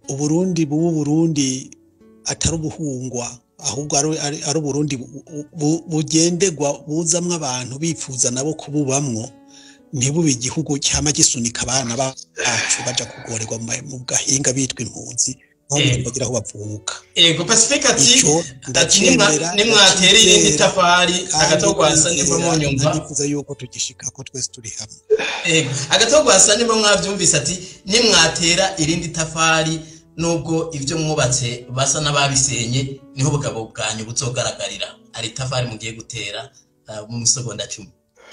uburundi buba uburundi atari ubuhungwa ahubwo ari- ari ari uburundi bu- bu- bugenderwa buzamwo abantu bifuza nabo kububamwo ntibube igihugu cyama gisunika abana bacu baja kugorerwa mu ma- mu gahinga bitwa impunzi aho Eh. bagira aho bavuka ego pacifique ati Ico ati ndacyemera, nimwa- nimwatera irindi ndacyizera, tafari kandi agatogwasa nimba ndizera, munyumva ndifuza yuko tugishika ko twese turi hamwe Ego, agatogwasa nimba mwavyumvise ati nimwatera irindi tafari nubwo ivyo mwubatse basa n'ababisenye niho ubugabo bwanyu buzogaragarira hari itafari mugiye gutera uh, mu misogonda cumi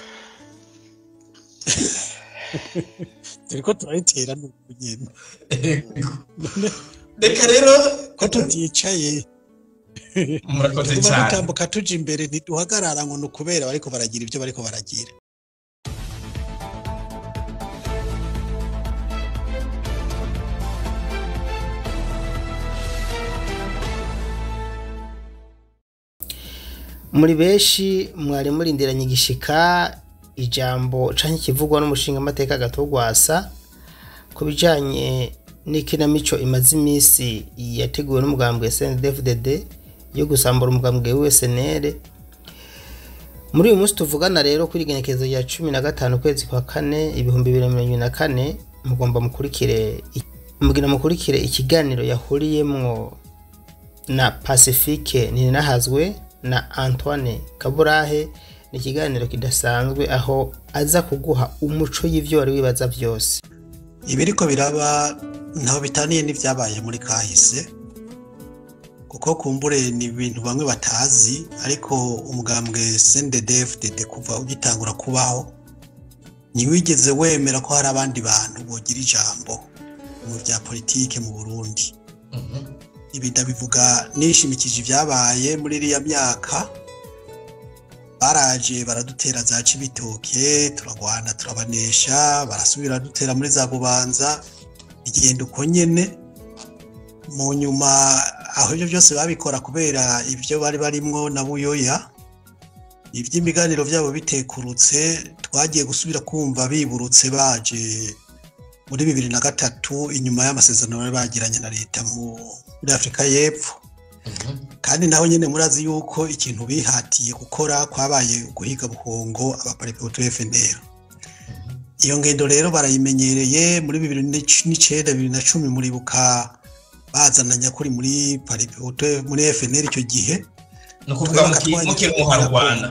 turiko turayitera nuko nyene reka rero ko tuticaye murakoze tuba cyane dutambuka tuja imbere ntiduhagarara ngo ni ukubera bariko baragira ibyo bariko baragira muri benshi mwari murindiranye igishika ijambo canke ikivugwa n'umushinga amateka gatogwasa ku bijanye n'ikinamico imaze iminsi yateguwe n'umugambwe SNDFDD yo gusambura umugambwe w'USNL muri uyu munsi tuvugana rero kuri igenekerezo rya cumi na gatanu ukwezi kwa kane ibihumbi bibiri na mirongo ibiri na kane mugomba mukurikire mugira mukurikire ikiganiro yahuriyemwo na pacifique ninahazwe na antoine kaburahe ni ikiganiro kidasanzwe aho aza kuguha umuco y'ivyo wari wibaza vyose ibiriko biraba ntaho bitaniye n'ivyabaye muri kahise kuko kumbure ni ibintu bamwe batazi ariko umugambwe CNDD-FDD kuva ugitangura kubaho ntiwigeze wemera ko hari abandi bantu bogira ijambo mu vya politike mu Burundi Mhm. ibi ndabivuga nishimikije ibyabaye muri iriya myaka baraje baradutera za cibitoke turagwana turabanesha barasubira dutera muri za bubanza igenda uko nyene mu nyuma aho ibyo byose babikora kubera ibyo bari barimwo na buyoya iby'imiganiro byabo bitekurutse twagiye gusubira kumva biburutse baje muri bibiri na gatatu inyuma y'amasezerano bari bagiranye na leta mu- muri afurika y'epfo Mhm. kandi naho nyine murazi yuko ikintu bihatiye gukora kwabaye guhiga buhongo abaparipoti FNL iyo ngendo rero barayimenyereye muri bibiri n'ic- n'icenda bibiri na cumi muribuka bazana nyakuri muri paripoti muri FNL icyo gihe ni ukuvuga muki- mukiri umuhari rwanda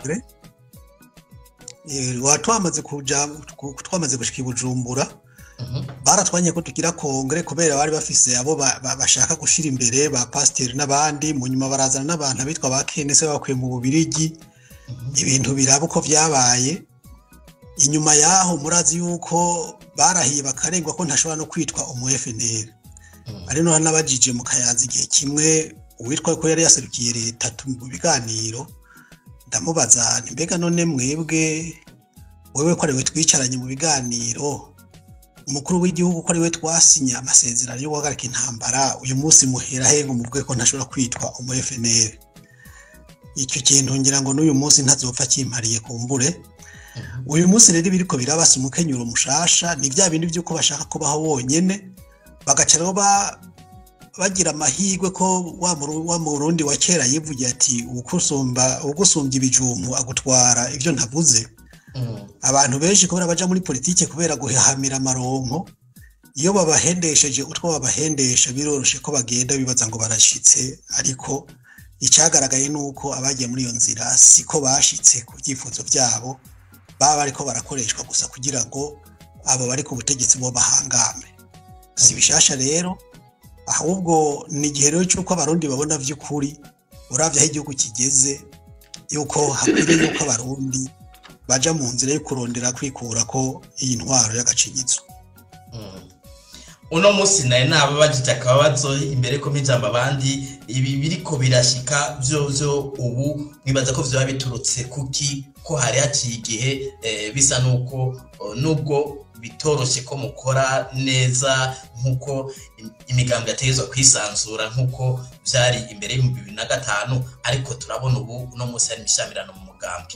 twamaze kuja ku- twamaze gushika i bujumbura Mhm. baratwanye ko tugira kongere kubera bari bafise abo ba- ba- bashaka gushira imbere ba pasiteri n'abandi mu nyuma barazana n'abantu bitwa ba kenese bakuye mu bubirigi ibintu biraba uko vyabaye inyuma yaho murazi yuko barahiye bakarengwa ko ntashobora no kwitwa umu FNL Mhm. ari no nabajije mu kayanza igihe kimwe uwitwa ko yari yaserukiye leta tu- mu biganiro ndamubaza nti mbega none mwebwe wewe ko ariwe twicaranye mu biganiro umukuru w'igihugu ko ariwe twasinya amasezerano yo guhagarika intambara uyu munsi muhera he ngo muvuge ko ntashobora kwitwa umu FNL icyo kintu ngira ngo n'uyu munsi ntazopfa kimpariye kumbure uyu munsi rero ibiriko birabasa umukenyuro mushasha ni bya bindi by'uko bashaka kubaho wonyene bagaca rero ba- bagira amahirwe ko wa Muru- wa murundi wa kera yivugiye ati uwugusumba ugusumbya ibijumu agutwara ibyo ntavuze Mhm. abantu benshi kubera baja muri politike kubera guhahamira amaronko iyo babahendesheje utwo babahendesha biroroshe ko bagenda bibaza ngo barashitse ariko icyagaragaye ni uko abagiye muri iyo nzira siko bashitse ku byifuzo byabo baba bariko barakoreshwa gusa kugira ngo abo bari ku butegetsi bo bahangame si bishasha rero ahubwo ni igihe rero cy'uko abarundi babona by'ukuri uravye aho igihugu kigeze yuko hakwiriye yuko abarundi baja mu nzira yo kurondera kwikura ko iyi ntwaro y'agacinyizo Mm. uno munsi nari nababajije akabazo imbere ko mpijamba abandi ibi biriko birashika vyovyo ubu nibaza ko vyoba biturutse kuki ko hari haciye igihe eh, bisa nuko oh, nubwo bitoroshe ko mukora neza nk'uko im- imigambi yategezwa kwisanzura nk'uko vyari imbere y'ibihumbi bibiri na gatanu ariko turabona ubu uno munsi hari imishamirano mu mugambi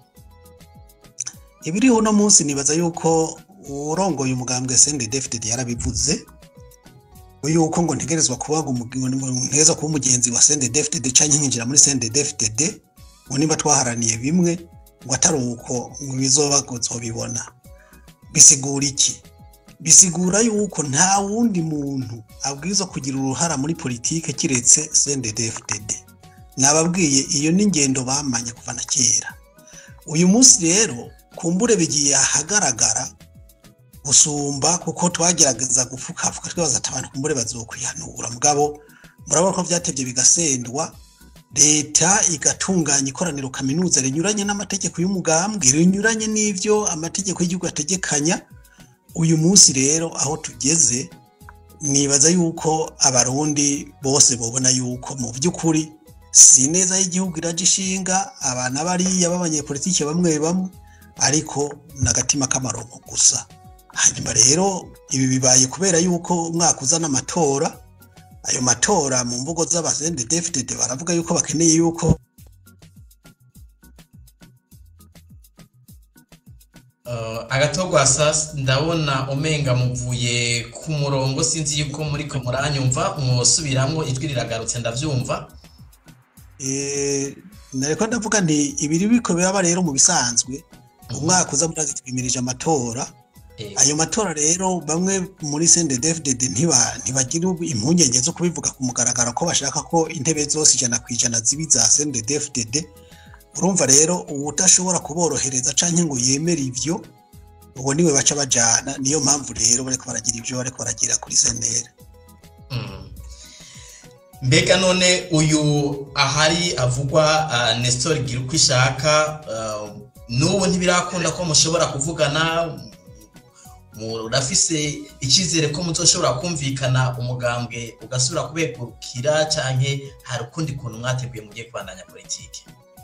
ibiriho uno munsi nibaza yuko urongoye umugambwe CNDD-FDD yarabivuze ngo yuko ngo ntegerezwa kuba ngo umugi- ngo ntegerezwa kuba umugenzi wa CNDD-FDD canke nkinjira muri CNDD-FDD ngo niba twaharaniye bimwe ngo atari uko ngo bizoba ngo nzobibona bisigura iki bisigura yuko nta wundi muntu abwirizwa kugira uruhara muri politike kiretse CNDD-FDD nababwiye iyo ni ingendo bamanye kuva na kera uyu munsi rero kumbure bigiye ahagaragara gusumba kuko twagerageza gupfukafuka twibaza ati abantu kumbure bazokwihanura mugabo murabona ko byatebye bigasendwa leta igatunganya ikoraniro kaminuza rinyuranye n'amategeko y'umugambwe rinyuranye n'ivyo amategeko y'igihugu ategekanya uyu munsi rero aho tugeze nibaza yuko abarundi bose bobona yuko mu by'ukuri si neza y'igihugu iraje ishinga abana bariya b'abanyepolitike bamwe bamwe ariko n'agatima k'amaronko gusa hanyuma rero ibi bibaye kubera yuko umwaka uzana amatora ayo matora mu mvugo z'abasendedefitede baravuga yuko bakeneye yuko Uh, agatogwasa ndabona umenga muvuye ku murongo sinzi yuko muriko muranyumva mwosubiramwo ijwi riragarutse ndavyumva eh, nariko ndavuga nti ibiri biko biraba rero mu bisanzwe umwaka uza murazi twimirije amatora Eh, ayo matora rero bamwe muri CNDD-FDD ntiba ntibagira impungenge zo kubivuga ku mugaragaro ko bashaka ko intebe zose ijana ku ijana zibi za CNDD-FDD urumva rero uwudashobora kuborohereza canke ngo yemere ivyo uwo niwe baca bajana niyo mpamvu rero bariko baragira ivyo bariko baragira kuri CNL mm. mbega none uyu ahari avugwa uh, Nestor gira uko ishaka uh, n'ubu ntibirakunda ko mushobora kuvugana murafise icyizere ko muzoshobora kumvikana umugambwe ugasubira kubegurukira canke hari ukundi kuntu mwateguye mugiye kubandanya politike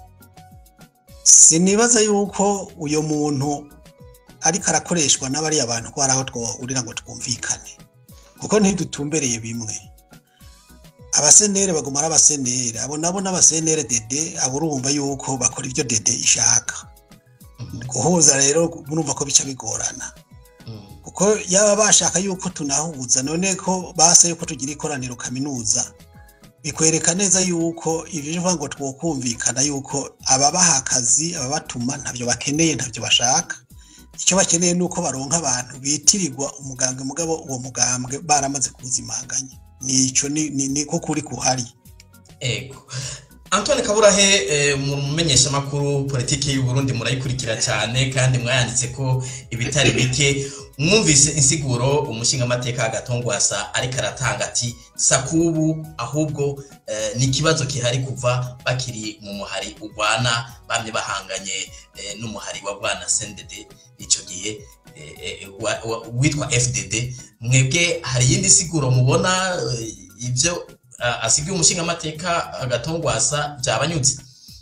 sinibaza yuko uyo muntu ariko arakoreshwa n'abariya bantu ko hari aho twahurira ngo twumvikane kuko ntidutumbereye bimwe abasenere baguma ari abasenere abo nabo n'abasenere dede abo urumva yuko bakora ibyo dede ishaka guhuza rero murumva ko bica bigorana Mm. kuko yaba bashaka yuko tunahuza none ko basa yuko tugira ikoraniro kaminuza bikwereka neza yuko ibyo bivuga ngo twokumvikana yuko ababaha akazi ababatuma ntabyo bakeneye ntabyo bashaka icyo bakeneye ni uko baronka abantu bitirirwa umugambwe mugabo uwo mugambwe baramaze kuwuzimanganya nicyo ni ni- niko kuri kuhari ego Antoine Kaburahe eh, mu mumenyeshamakuru politiki y'u Burundi murayikurikira cyane kandi mwayanditse ko ibitari bike mwumvise insiguro umushinga amateka agatongwasa ariko aratanga ati sakubu ahubwo eh, ni ikibazo kihari kuva bakiri mu muhari urwana bamye bahanganye eh, n'umuhari wa bwana CNDD icyo gihe eh, eh, wa- wa- witwa FDD mwebwe hari iyindi siguro mubona eh, ibyo uh, asigaye umushinga amateka agatongwasa byabanyutse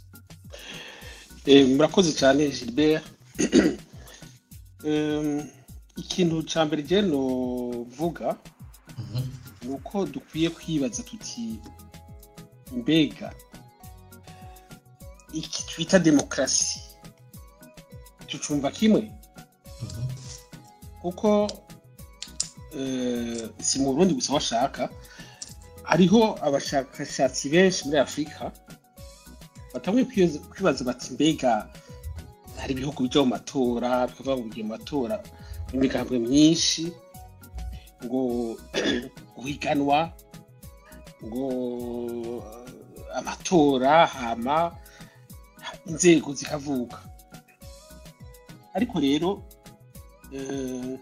Eh, murakoze cyane gilbert Em, ikintu cya mbere rero novuga Mhm. ni uko dukwiye kwibaza tuti mbega iki twita demokarasi tucumva kimwe Mhm. kuko eh, si mu burundi gusa bashaka hariho abashakashatsi benshi muri afurika batanguye kwibaza- kwibaza bati mbega hari ibihugu bijya mu matora bikavuga ngo bigiye mu matora imigambwe myinshi ngo guhiganwa ngo eh, amatora hama inzego zikavuka ariko rero eh,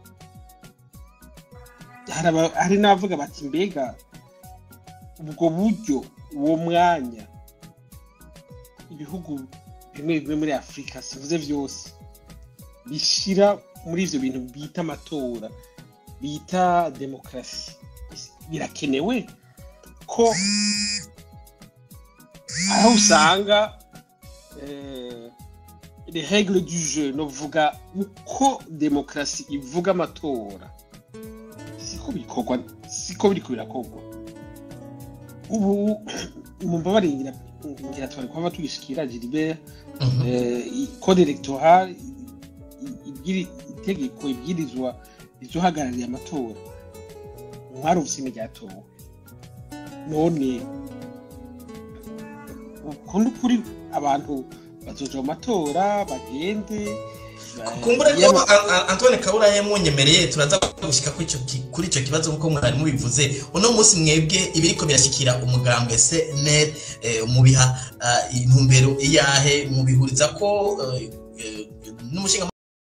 hari aba- hari n'abavuga bati mbega ubwo buryo uwo mwanya ibihugu bimwe bimwe muri afurika sivuze byose bishyira muri ibyo bintu bita amatora bita demokarasi birakenewe ko aho usanga eh, les règles du jeu novuga uko demokarasi ivuga amatora siko bikorwa siko biriko birakorwa ubu mumbabarire ngira ngira twari kuba tugishikira Gilbert Mhm. eh, i- code electoral i- i- ibwiri- itegeko ibwirizwa rizohagarariye amatora ntwari ubusime ryatowe none ukundi kuri abantu bazoja mu matora bagende ba- kumbure ko yaba- A- A- Antoine Kabura yamwonyemereye turaza gushika kuri ico ki- kuri ico kibazo nkuko mwari mubivuze uno munsi mwebwe ibiriko birashikira umugambwe CNL eh, mubiha ah, intumbero iyahe mubihuriza ko eh, eh, n'umushinga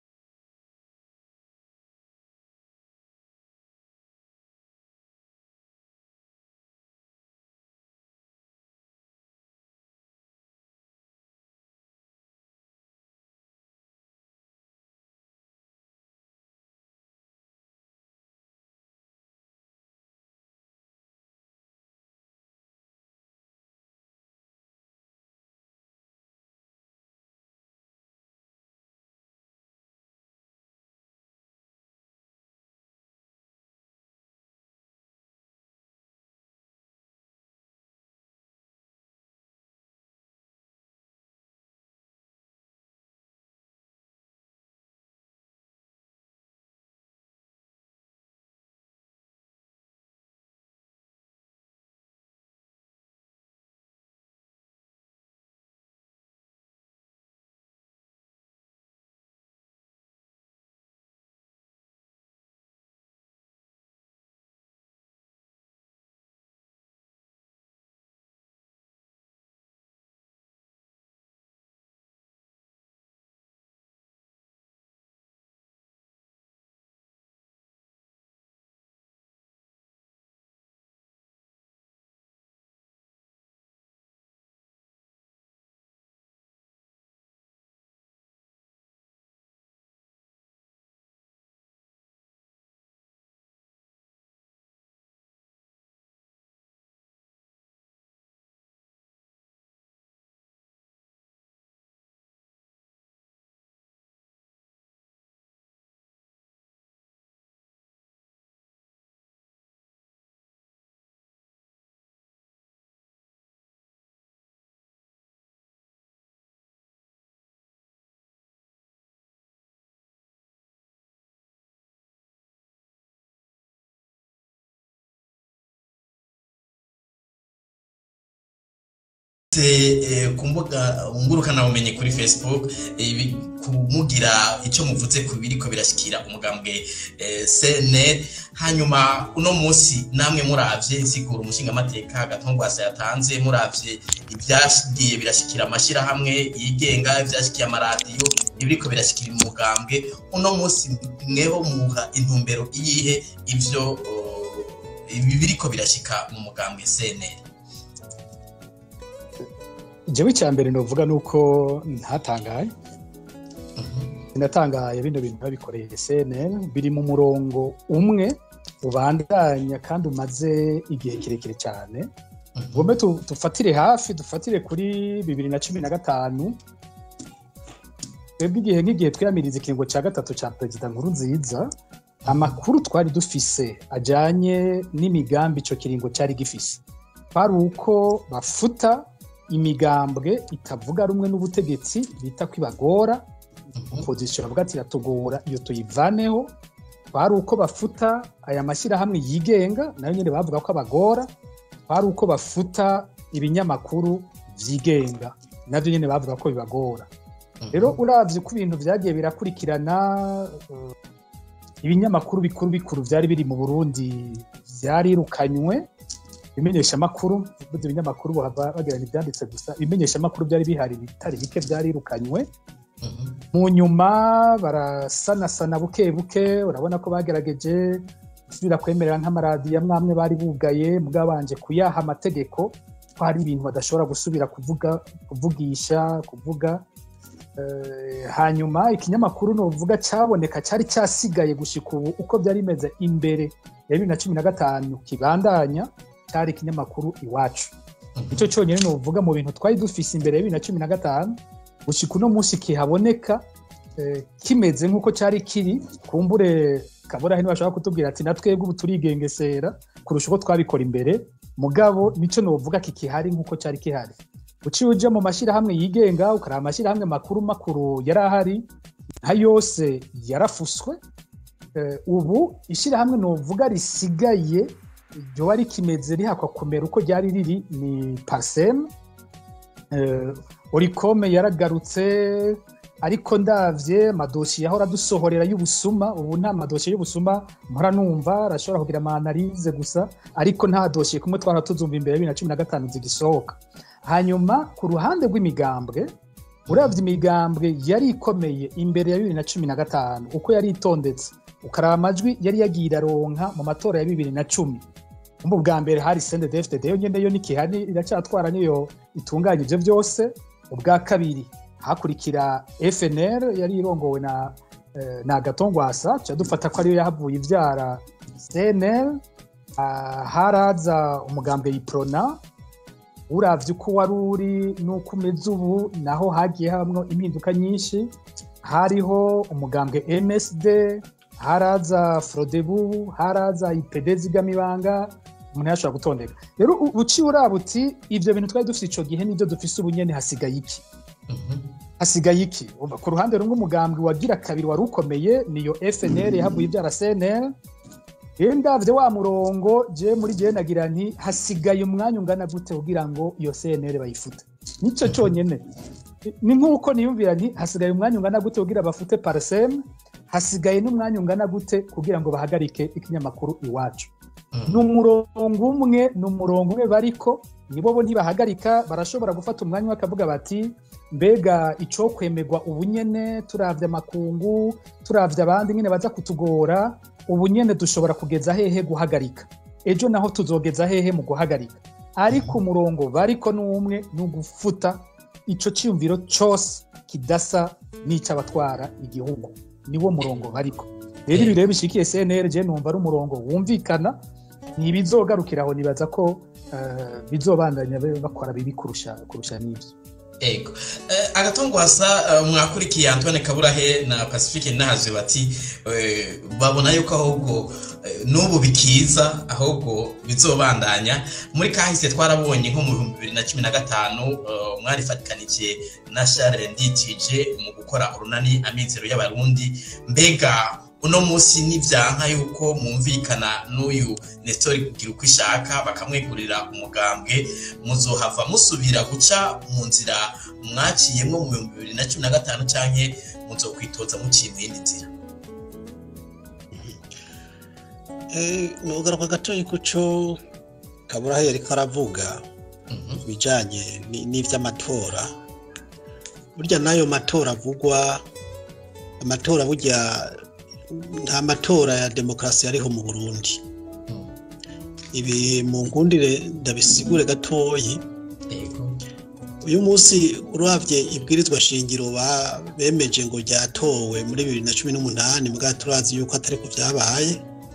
eh, ku mbuga ngurukana bumenyi kuri Facebook eh, bi- kumugira icyo muvuze ku biriko birashikira umugambwe eh, CNL hanyuma uno munsi namwe muravye insiguro umushinga amateka gatongwasa yatanze muravye ibyagiye birashikira amashirahamwe yigenga ivyashikiye amaradiyo ibiriko birashikira umugambwe uno munsi mweho muha intumbero iyihe ivyo oh, ibi biriko birashika mu mugambwe CNL jewe icya mbere novuga ni uko ntatangaye sinatangaye bino bintu babikoreye cnn biri mu murongo umwe ubandanya kandi umaze igihe kirekire cyane ngombe tu- dufatire hafi dufatire kuri bibiri na cumi na gatanu twebwe igihe nk'igihe twiyamiriza ikiringo cya gatatu cya perezida nkuru nziza amakuru twari dufise ajyanye n'imigambi icyo kiringo cyari gifise kwari uko bafuta imigambwe itavuga rumwe n'ubutegetsi bita ko ibagora opozisiyo bavuga ati iratugora iyo tuyivaneho kwari uko bafuta aya mashyirahamwe yigenga nayo nyine bavuga ko abagora kwari uko bafuta ibinyamakuru byigenga nabyo nyine bavuga ko bibagora rero urabye uko ibintu byagiye birakurikirana eh, ibinyamakuru bikuru bikuru byari biri mu burundi byarirukanywe ibimenyeshamakuru bivuze ibinyamakuru bahava bagirana ibyanditse gusa ibimenyeshamakuru byari bihari bitari bike byarirukanywe mu nyuma barasanasana buke buke urabona ko bagerageje gusubira kwemerera nk'amaradiyo amwe amwe bari bugaye bwabanje kuyaha amategeko ko hari ibintu badashobora gusubira kuvuga kuvugisha kuvuga Eh, hanyuma ikinyamakuru nuvuga cyaboneka cyari cyasigaye gushika ubu uko byari bimeze imbere ya bibiri na cumi na gatanu kibandanya cyari ikinyamakuru iwacu icyo cyonyine nuvuga mu bintu twari dufise imbere ya bibiri na cumi na gatanu gushika uno munsi kihaboneka eh, kimeze nk'uko cyari kiri kumbure kabura hino bashobora kutubwira ati natwebwe ubu turigengesera kurusha uko twabikora imbere mugabo nicyo nuvuga kikihari nk'uko cyari kihari uciye ujya mu mashyirahamwe yigenga ukaraba amashyirahamwe makuru makuru yari ahari nka yose yarafuswe eh, ubu ishyirahamwe novuga risigaye ryoba rikimeze rihakwa kumera uko ryari riri ni parsem eh, orikome yaragarutse ariko ndavye amadosiye yahora dusohorera y'ubusuma ubu nta madosiye y'ubusuma mpora numva arashobora kugira amanalize gusa ariko nta dosiye kumwe twara tuzumva imbere ya bibiri na cumi na gatanu zigisohoka hanyuma ku ruhande rw'imigambwe uravye imigambwe yari ikomeye imbere ya bibiri na cumi na gatanu uko yari itondetse ukaraba amajwi yari yagiye iraronka mu matora ya bibiri na cumi mu bwa mbere hari CNDD-FDD yo nyene yo nikihari iracyatwara niyo itunganya ivyo byose ubwa kabiri hakurikira FNL yari irongowe na eh, na Gatongwasa ca dufata ko ariyo yahavuye ivyara CNL ah, haraza umugambwe Iprona uravye uko wari uri n'uko umeze ubu naho hagiye habamwo impinduka nyinshi hariho umugambwe MSD haraza Frodebu haraza IPD zigamibanga umuntu yashobora gutondeka rero u- uciye uraba uti ivyo bintu twari dufise ico gihe nivyo dufise ubu nyene hasigaye iki hasigaye iki Umva, ku ruhande rumwe umugambwe wagira kabiri wari ukomeye niyo FNL yahavuye ibyara CNL rero ndavye wa murongo je muri je nagira nti hasigaye umwanya ungana gute kugira ngo iyo CNL bayifute nico conyene ni nk'uko niyumvira nti hasigaye umwanya ungana gute kugira bafute parsem hasigaye n'umwanya ungana gute kugira ngo bahagarike ikinyamakuru iwacu ni umurongo umwe ni umurongo umwe bariko nibo bo ntibahagarika barashobora gufata umwanya bakavuga bati mbega icyo kwemerwa ubunyene turavye amakungu turavye abandi nyine baza kutugora ubunyene dushobora kugeza hehe guhagarika ejo naho tuzogeza hehe mu guhagarika ariko umurongo bariko n'umwe ni ugufuta ico ciyumviro cose kidasa n'ic'abatwara igihugu niwo murongo bariko rero ibi rero bishikiye CNL je numva ari umurongo wumvikana ntibizogarukira aho nibaza ko eh, bizobandanya bakora bibi kurusha kurusha n'ivyo ego Eh, agatongwasa eh, mwakurikiye antoine kaburahe na pacifique nahaje bati eh, babona yuko ahubwo eh, n'ubu bikiza ahubwo bizobandanya muri kahise twarabonye nko mu bihumbi bibiri na cumi na gatanu eh, mwarifatikanije na charles nditije mu gukora urunani amizero y'abarundi mbega uno munsi nivyanka yuko mwumvikana n'uyu nestori kugira uko ishaka bakamwegurira umugambwe muzohava musubira guca mu nzira mwaciyemwo mu bihumbi bibiri na cumi na gatanu canke muzokwitoza muciye mu yindi nzira nugaruka gatoya kuco kaburahe yariko aravuga Mhm. ku bijanye ni- n'ivy'amatora burya n'ayo matora avugwa amatora burya nta matora ya demokarasi yariho mu burundi Mhm. ibi mu nkundire ndabisigure gatoyi ego uyu munsi uravye ibwirizwa shingiro ba- bemeje ngo ryatowe muri bibiri na cumi n'umunani mbwa turazi yuko atariko vyabaye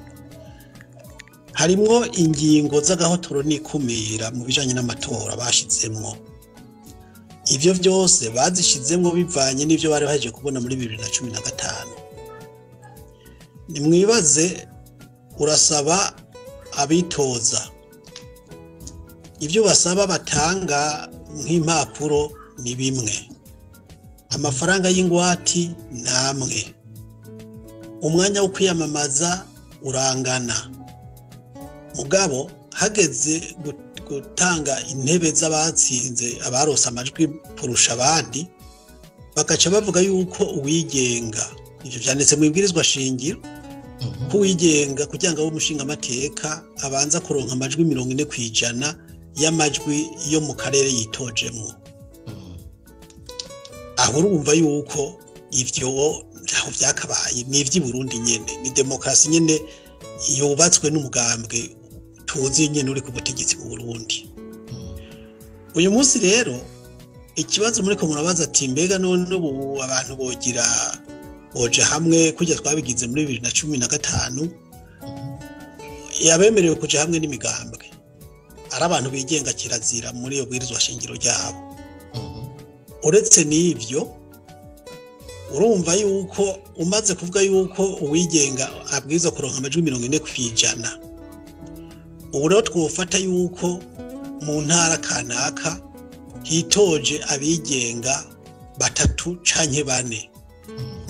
harimwo ingingo z'agahotoro n'ikumira mu bijanye n'amatora bashizemwo ivyo vyose bazishizemwo bivanye n'ivyo bari bahejeje kubona muri bibiri na cumi na gatanu nimwibaze urasaba abitoza ibyo basaba batanga nk'impapuro ni bimwe amafaranga y'ingwati ni amwe umwanya wo kwiyamamaza urangana mugabo hageze gu- gutanga intebe z'abatsinze abarose amajwi kurusha abandi bagaca bavuga yuko uwigenga ibyo byanditse mu ibwirizwa shingiro Mhm. ko uwigenga kugira ngo abe umushingamateka abanza kuronka amajwi mirongo ine ku ijana y'amajwi yo mu karere yitojemo Mhm. aho urumva yuko ivyo ntaho byakabaye ni ivy'i Burundi nyene ni demokarasi nyene yubatswe n'umugambwe tuzi nyene uri ku butegetsi mu Burundi Mhm. uyu munsi rero ikibazo muriko murabaza ati mbega none ubu abantu bogira boje hamwe kujya twabigize muri bibiri na cumi na gatanu yabemerewe kuja hamwe n'imigambwe ari abantu bigenga kirazira muri iyo bwirizwa shingiro ryabo Mhm. uretse n'ibyo urumva yuko umaze kuvuga yuko uwigenga abwirizwa kuronka amajwi mirongo ine ku ijana ubu rero twofata yuko mu ntara kanaka hitoje abigenga batatu canke bane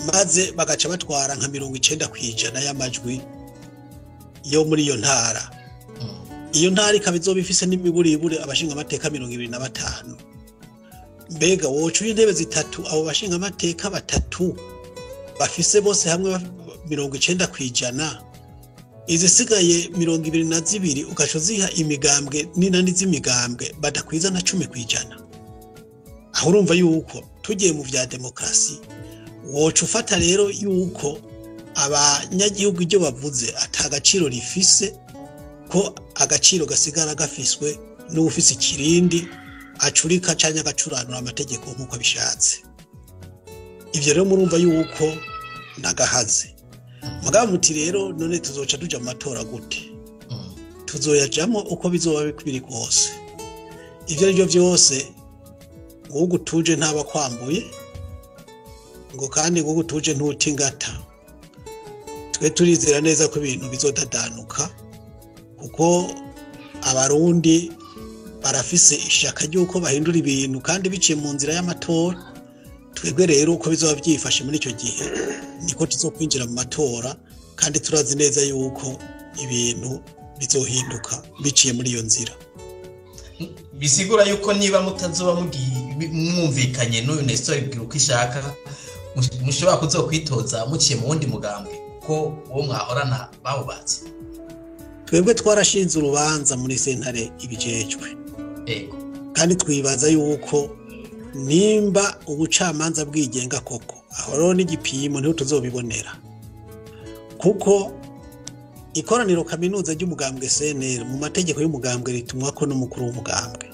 maze bagaca batwara nka mirongo icenda ku ijana y'amajwi yo muri iyo ntara iyo ntara ikaba izoba ifise n'imiburibure abashingamateka mirongo ibiri na batanu mbega woca intebe zitatu abo bashingamateka batatu bafise bose hamwe baf- mirongo icenda ku ijana izisigaye mirongo ibiri na zibiri ugaca uziha imigambwe n'inani z'imigambwe badakwiza na cumi ku ijana aho urumva yuko tugiye mu vya demokarasi woca ufata rero yuko abanyagihugu ibyo bavuze ata gaciro rifise ko agaciro gasigara gafiswe n'uwufise ikirindi acurika canke agacuranura amategeko nk'uko bishatse ivyo rero murumva yuko nagahaze mugabo muti rero none tuzoca tuja mu matora gute tuzoyajamwo uko bizoba biri kose ivyo ari byo vyose ngugu tuje ntaba kwambuye ngo kandi ngugu tuje ntuti ingata twe turizera neza ko ibintu bizodadanuka kuko abarundi barafise ishaka ry'uko bahindura ibintu kandi biciye mu nzira y'amatora twebwe rero uko bizoba byifashe muri icyo gihe niko tuzokwinjira mu matora kandi turazi neza yuko ibintu bizohinduka biciye muri iyo nzira bisigura yuko niba mutazoba mugi- mwumvikanye n'uyu nestor ibwira uko ishaka mush- mushobora kuzokwitoza muciye mu wundi mugambwe kuko uwo mwahorana bawubatse twebwe twarashinze urubanza muri sentare ibijejwe ego kandi twibaza yuko nimba ubucamanza bwigenga koko aho rero n'igipimo niho tuzobibonera kuko ikoraniro kaminuza ry'umugambwe CNL mu mategeko y'umugambwe ritumwa ko n'umukuru w'umugambwe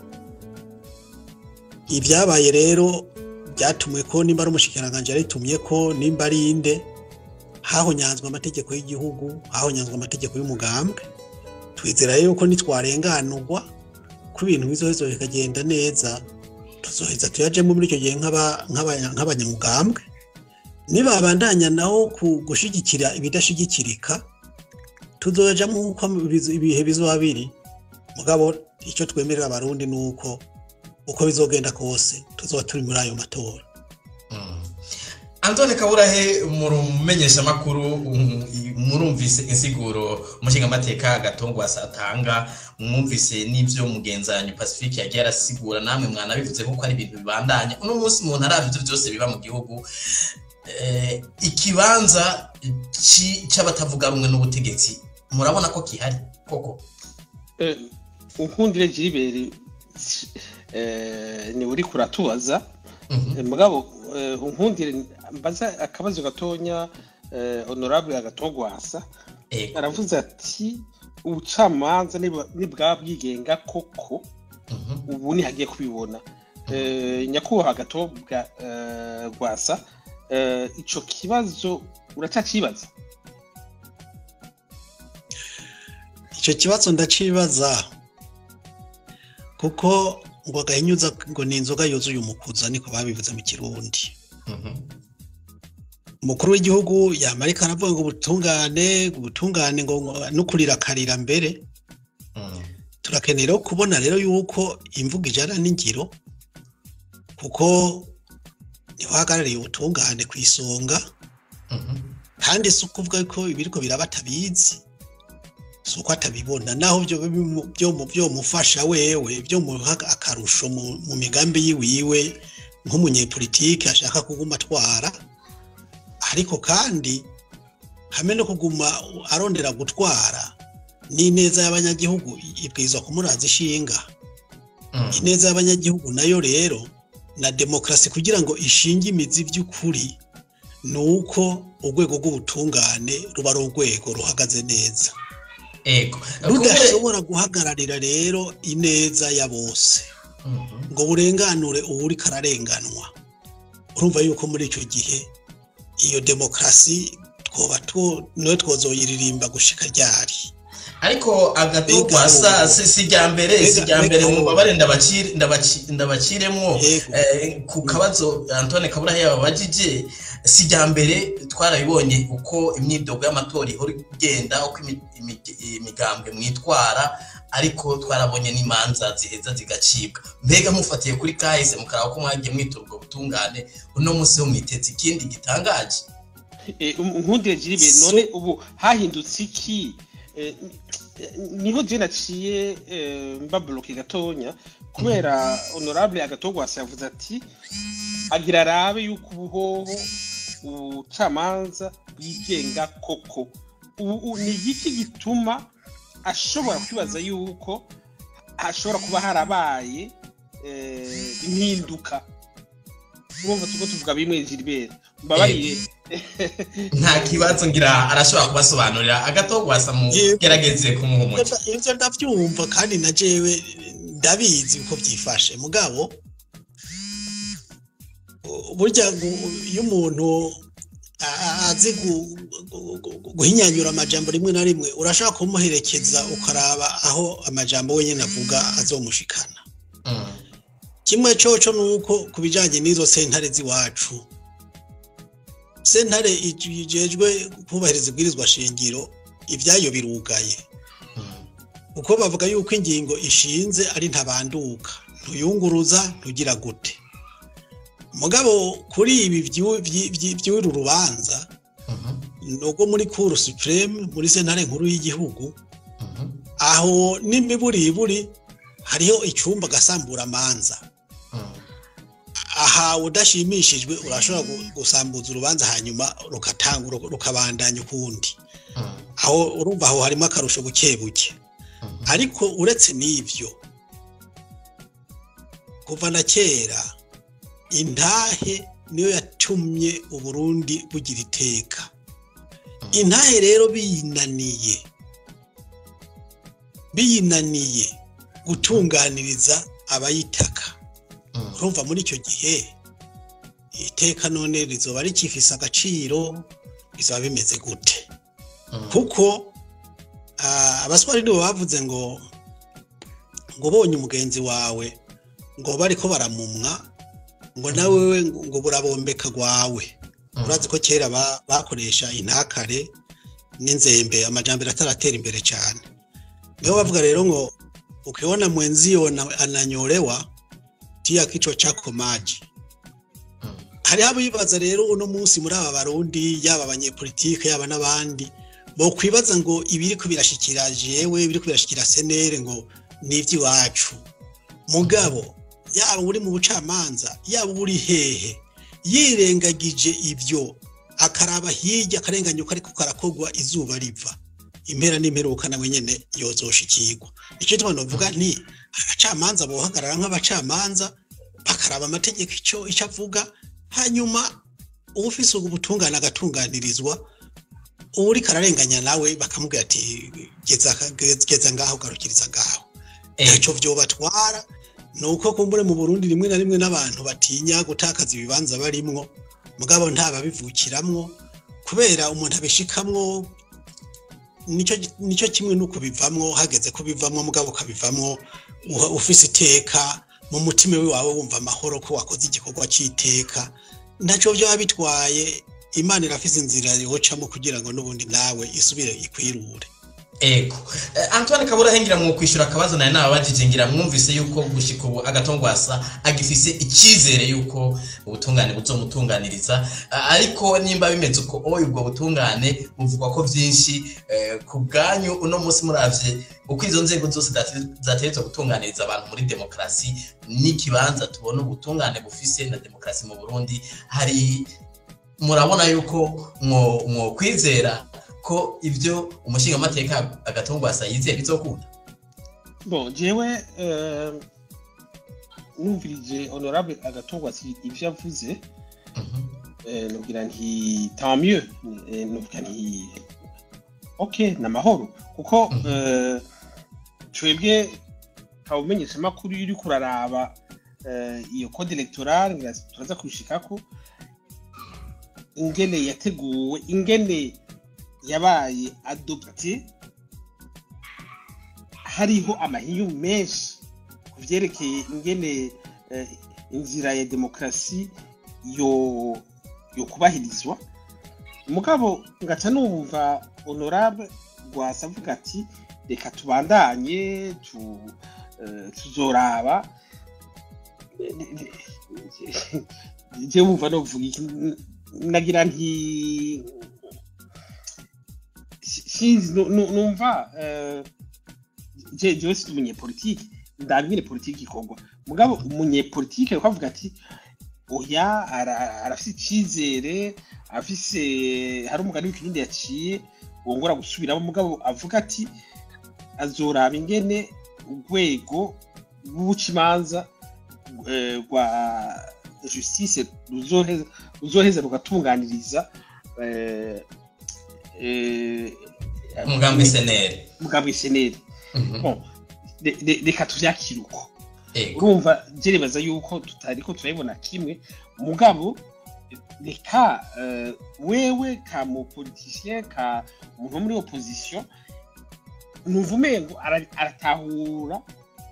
ibyabaye rero byatumwe ko nimba ari umushikiranganji yaritumye ko nimba ari inde hahonyanzwe amategeko y'igihugu hahonyanzwe amategeko y'umugambwe twizera yuko nitwarenganurwa ko ibintu bizoheza bikagenda neza tuzoheza tuyajemo muri icyo gihe nk'aba- nk'aba- nk'abanyamugambwe nibabandanya naho ku gushigikira ibidashigikirika tuzojamo nk'uko bizo- ibihe bizoba biri mugabo icyo twemerera abarundi ni uko uko bizogenda kose tuzoba turi muri ayo matora Mm. Antoine Kaburahe murumenyesha makuru murumvise insiguro umushinga amateka gatongwa satanga mwumvise n'ivyo mugenzanyo Pacifique yagiye arasigura namwe mwanabivuze ko ari ibintu bibandanya uno munsi umuntu aravye ivyo byose biba mu gihugu eh, ikibanza ci- c'abatavuga rumwe n'ubutegetsi murabona ko kihari koko Eh, unkundire jiriberi ni uri kuratubaza Mhm. Eh, mugabo eh, unkundire mbaza akabazo gatonya eh, honorable agatogwasa ego aravuze ati ubucamanza niba- nibwa bwigenga koko Mhm. ubu ntihagiye kubibona Eh, nyakubahwa gatobwa eh, rwasa eh, ico kibazo uracyakibaza icyo kibazo ndacibaza kuko ngo agahinyuza ngo ni inzoga yuzuye umukuza niko babivuze mu kirundi Mhm. umukuru w'igihugu yamarika aravuga ngo ubutungane ubutungane ngo nukurira akarira mbere Mhm. turakeneye rero kubona rero yuko imvugo ijana n'ingiro kuko niho hagarariye ubutungane ku isonga Mhm. kandi si ukuvuga ko ibiriko biraba atabizi si uko atabibona naho byo bimu- byo mu- byomufasha wewe byomuha akarusho mu mu migambi yiwiwe nk'umunyepolitike ashaka kuguma atwara ariko kandi hamwe no kuguma arondera gutwara n'ineza y'abanyagihugu ibwirizwa kumuraza ishinga Mhm. ineza y'abanyagihugu nayo rero na demokarasi kugira ngo ishinge imizi by'ukuri ni uko urwego rw'ubutungane ruba ari urwego ruhagaze neza ego rudashobora guhagararira rero ineza ya bose Mhm. ngo burenganure uwuri kararenganwa urumva yuko muri icyo gihe iyo demokarasi twoba two- niyo twozoyiririmba gushika ryari ariko agato Mbega kwasa ubu- si si rya mbere si mbega- rya mbere mbega ubu- mubabare ndabacire ndabaci- ndabaciremwo Yego. eh, ku kabazo Antoine Kabura yababajije si rya mbere twarabibonye uko imyidogo y'amatora ihora igenda uko imi- imi- imigambwe mwitwara ariko twarabonye n'imanza ziheza zigacibwa mbega mufatiye kuri kahise mukaraba ko mwagiye mwitura ubwo butungane uno munsi ho mwitetse ikindi gitangaje Eh, um- nkundire jiribe So- none ubu hahindutse iki Eh, eh, niho je naciye eh, mbabloke gatonya kubera honorable agatogwasa yavuze ati agira arabe yuko ubuhoho ubucamanza bwigenga koko ubu u- ni igiki gituma ashobora kwibaza yuko hashobora kuba harabaye eh, impinduka urumva tuko tuvuga bimwe Gilbert mbabarire nta kibazo ngira arashobora kubasobanurira agatogwasa mu Yego. gerageze kumuha umuti ivyo ndavyumva kandi na jewe ndabizi uko vyifashe mugabo u- burya gu- iyo umuntu a- a- azi gu- gu- gu- guhinyanyura amajambo rimwe na rimwe urashobora kumuherekeza ukaraba aho amajambo wenyine avuga azomushikana Mm. kimwe coco ni uko ku bijanye n'izo sentare z'iwacu sentare ijejwe kubahiriza ibwirizwa shingiro ivyayo birugaye Mm. kuko bavuga yuko ingingo ishinze ari ntabanduka ntuyunguruza ntugira gute mugabo kuri ibi vyu- vyi- vyi- vy'uru rubanza Mhm. nubwo muri cour supreme muri sentare nkuru y'igihugu Mhm. aho n'imiburiburi hariho icyumba gasambura amanza Mm. aha udashimishijwe urashobora gu- gusambuza urubanza hanyuma rukatanga rukabandanya ukundi Mm. aho urumva aho harimo akarusho buke buke Mhm. ariko uretse n'ibyo kuva na kera intahe niyo yatumye uburundi bugira iteka intahe rero biyinaniye biyinaniye gutunganiriza abayitaka Mm. urumva muri icyo gihe iteka none rizoba rikifise agaciro bizaba bimeze gute Mm. kuko ah, abaswari nibo bavuze ngo ngo ubonye umugenzi wawe ngo bariko baramumwa ngo nawe we ngo burabombeka rwawe Mm. urazi ko kera ba- bakoresha intakare n'inzembe amajambere ataratera imbere cyane niho bavuga rero ngo ukiona mwenzio na- ananyolewa tia kichwa chako maji Mm. hariho abibaza rero uno munsi muri aba barundi yaba abanyepolitike yaba n'abandi bokwibaza ngo ibiriko birashikira jewe ibiriko birashikira senere ngo ni iby'iwacu mugabo yaba uri mu bucamanza yaba uri hehe yirengagije ibyo akaraba hirya akarenganyuka ariko karakogwa izuba riva impera n'imperuka nawe nyene yozoshikirwa icyo tuma novuga nti abacamanza bohagarara nk'abacamanza bakaraba amategeko icyo icyo avuga hanyuma ufise ubwo butungane agatunganirizwa uri kararenganya nawe bakamubwira ati geza geza ngaho garukiriza ngaho Eh, ntacyo vyobatwara ni uko kumbure mu burundi rimwe na rimwe n'abantu batinya gutakaza ibibanza barimwo mugabo ntababivukiramwo kubera umuntu abishikamwo nicyo nicyo kimwe nuko bivamwo hageze ko bivamwo mugabo ukabivamwo uha- ufise iteka mu mutima wawe wumva amahoro ko wakoze igikorwa cy'iteka ntacyo byaba bitwaye imana irafise inzira yocamo kugira ngo n'ubundi nawe isubire ikwirure ego Eh, antoine kabura hengira mu kwishyura akabazo nawe nababajije ngira mwumvise yuko gushika ubu agatongwasa agifise icyizere yuko ubutungane buzomutunganiriza Ah, ariko nimba bimeze uko oya ubwo butungane buvugwa ko byinshi eh, ku bwanyu uno munsi muravye uko izo nzego zose zate- zategetswe gutunganiriza abantu muri demokarasi n'ikibanza tubona ubutungane bufise na demokarasi mu burundi hari murabona yuko mwo mwo kwizera ko ibyo umushingamateka agatongwasa yizeye bizokunda bon jewe eh, numvirije honorable agatongwa ivyo yavuze Mhm. eh, nugira nti tant mieux eh, nugira nti ok ni amahoro kuko Mhm. eh, twebwe kawumenyesha amakuru iyo uriko uraraba eh, iyo code electorale ngira turaza kubishikako ingene yateguwe ingene yabaye adopte hariho amahinyu menshi ku vyerekeye ingene eh, inzira ya demokarasi yo yo kubahirizwa mugabo ngaca numva honorable rwasa avuga ati reka tubandanye tu, eh, tuzoraba je wumva novuga iki nagira nti si- sinzi nu- nu- numva eh, je jewe si umunyepolitike ndabwire politiki ikorwa mugabo umunyepolitike ariko avuga ati oya ara- arafise icizere afise hari umugani w'ikirundi yaciye wongora gusubiramo mugabo avuga ati azoraba ingene urwego rw'ubucimanza eh, rwa justice ruzoheza ruzoheza rugatunganiriza eh, eh, umugambi seneri umugambi seneri Bon, re- re- reka tuvyakire uko ego urumva jerebaza yuko tutariko turabibona kimwe mugabo reka eh, wewe ka mupolitisien ka umuntu wo muri opposition numva umengo ara- aratahura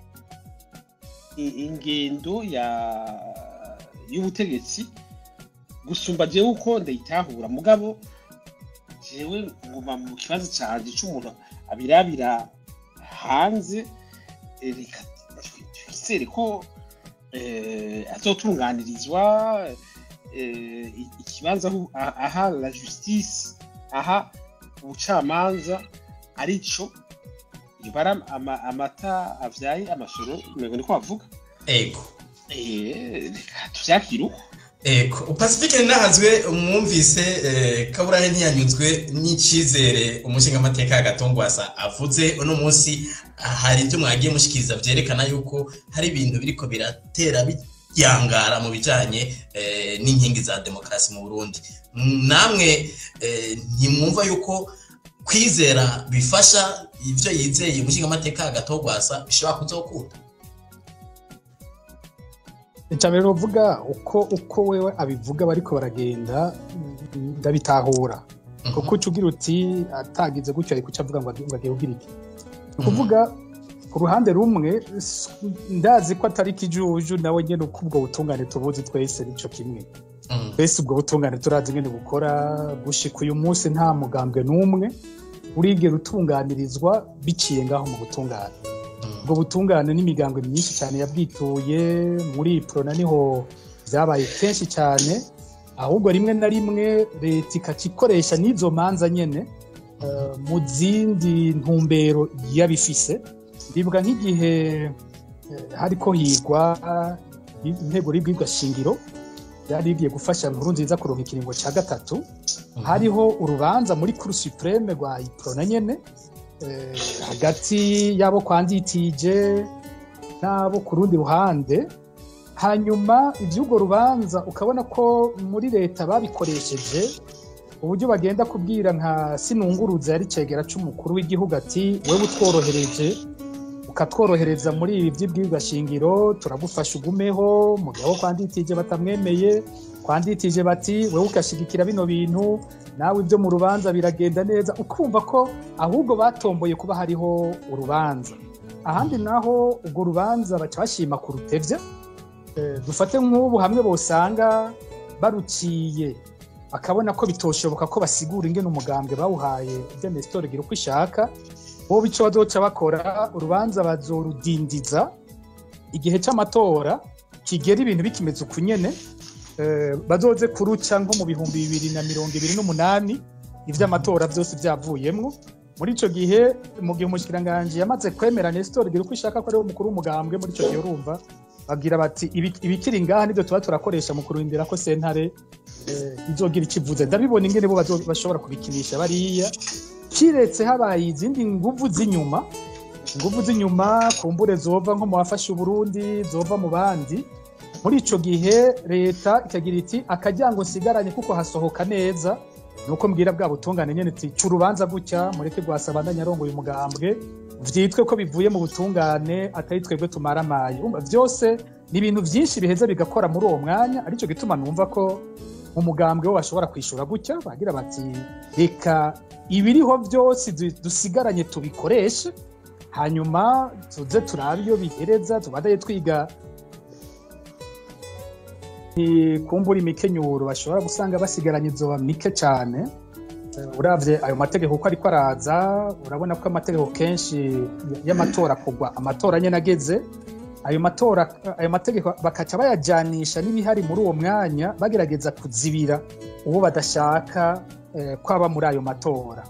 i- ingendo ya y'ubutegetsi gusumba jewe uko ndayitahura mugabo jewe nguma mu kibazo canje c'umuntu abirabira hanze eh, reka twizere ko eh, azotunganirizwa eh, i- ikibanza aho- a- aha la justice aha ubucamanza arico ibara ama- amata avyaye amasoro mego niko bavuga ego Eh, reka tuvyakire uko ego pacifique nahazwe umwumvise eh, kaburahe ntiyanyuzwe n'icizere umushingamateka y'agatongwasa avuze uno munsi hari ibyo mwagiye mushikiriza vyerekana yuko hari ibintu biriko biratera byangara mu bijanye eh, n'inkingi za demokarasi mu burundi namwe eh, ntimwumva yuko kwizera bifasha ivyo yizeye umushingamateka y'agatongwasa bishobora kuzokunda icambere novuga uko uko wewe abivuga bariko baragenda mm, ndabitahura kuko uca ugira uti atagize gutyo ari kuca avuga ngo agi- ngo agiye kugira iki ni ukuvuga ku ruhande rumwe s- ndazi ko atari ikijuju nawe nyene uko ubwo butungane tubuzi twese nico kimwe Mm. twese ubwo butungane turazi ingene bukora gushika uyu munsi nta mugambwe n'umwe urigera utunganirizwa biciye ngaho mu butungane Mm. ubwo butungane n'imigambwe myinshi cyane yabwituye muri prona niho byabaye kenshi cyane ahubwo rimwe na rimwe leta ikaca ikoresha n'izo manza nyene eh, mu zindi ntumbero yabifise ndibuka nk'igihe eh, hariko higwa intego y'ibwirwa shingiro yari igiye gufasha nkuru nziza kuronka ikiringo cya gatatu hariho urubanza muri kuru supreme rwa iprona nyene eh, hagati y'abo kwa nditije n'abo ku rundi ruhande hanyuma iby'urwo rubanza ukabona ko muri leta babikoresheje uburyo bagenda kubwira nka sinunguruza yari cegera c'umukuru w'igihugu ati wewe utworohereje ukatworohereza muri ibi by'ibwirwa shingiro turagufasha ugumeho mu gihe abo kwa nditije batamwemeye kwa nditije bati wewe ugashigikira bino bintu nawe ibyo mu rubanza biragenda neza ukumva ko ahubwo batomboye kuba hariho urubanza ahandi naho urwo rubanza baca bashima kurutevya Eh, dufate nk'ubu hamwe bosanga baruciye bakabona ko bitoshoboka ko basigura ingene umugambwe bawuhaye ibyo nesitore gira uko ishaka bo bico bazoca bakora urubanza bazorudindiza igihe c'amatora kigera ibintu bikimeze uku nyene eh, bazoze kuruca nko mu bihumbi bibiri na mirongo ibiri n'umunani ivy'amatora vyose vyavuyemwo muri ico gihe mu gihe umushikiranganji yamaze kwemera nesitore gira uko ishaka ko ariwe mukuru w'umugambwe muri ico gihe urumva babwira bati "Ibi- ibikiri ngaha nivyo tuba turakoresha mu kurindira ko sentare eh, izogira ikivuze ndabibona ingene bo bazo- bashobora kubikinisha bariya kiretse habaye izindi nguvu z'inyuma inguvu z'inyuma kumbure zova nko mu bafashe uburundi zova mu bandi muri ico gihe leta ikagira iti akaryango nsigaranye kuko hasohoka neza nuko mbwira bwa butungane nyene iti ca urubanza gutya mureke rwasabandanya arongoye umugambwe vyitwe ko bivuye mu butungane atari twebwe tumaramaye Urumva vyose ni ibintu vyinshi biheza bigakora muri uwo mwanya arico gituma numva ko mu mugambwe wo bashobora kwishura gutya bagira bati reka ibiriho byose du- dusigaranye tubikoreshe hanyuma tuze turabe iyo bihereza tubadaye twiga ni kumbura imikenyuro bashobora gusanga basigaranye izoba mike cyane Eh, uravye ayo mategeko uko ariko araza urabona ko amategeko kenshi y'amatora kugwa amatora nyene ageze ayo matora ayo mategeko bakaca bayajanisha n'ibihari muri uwo mwanya bagerageza kuzibira uwo badashaka eh, kwaba muri ayo matora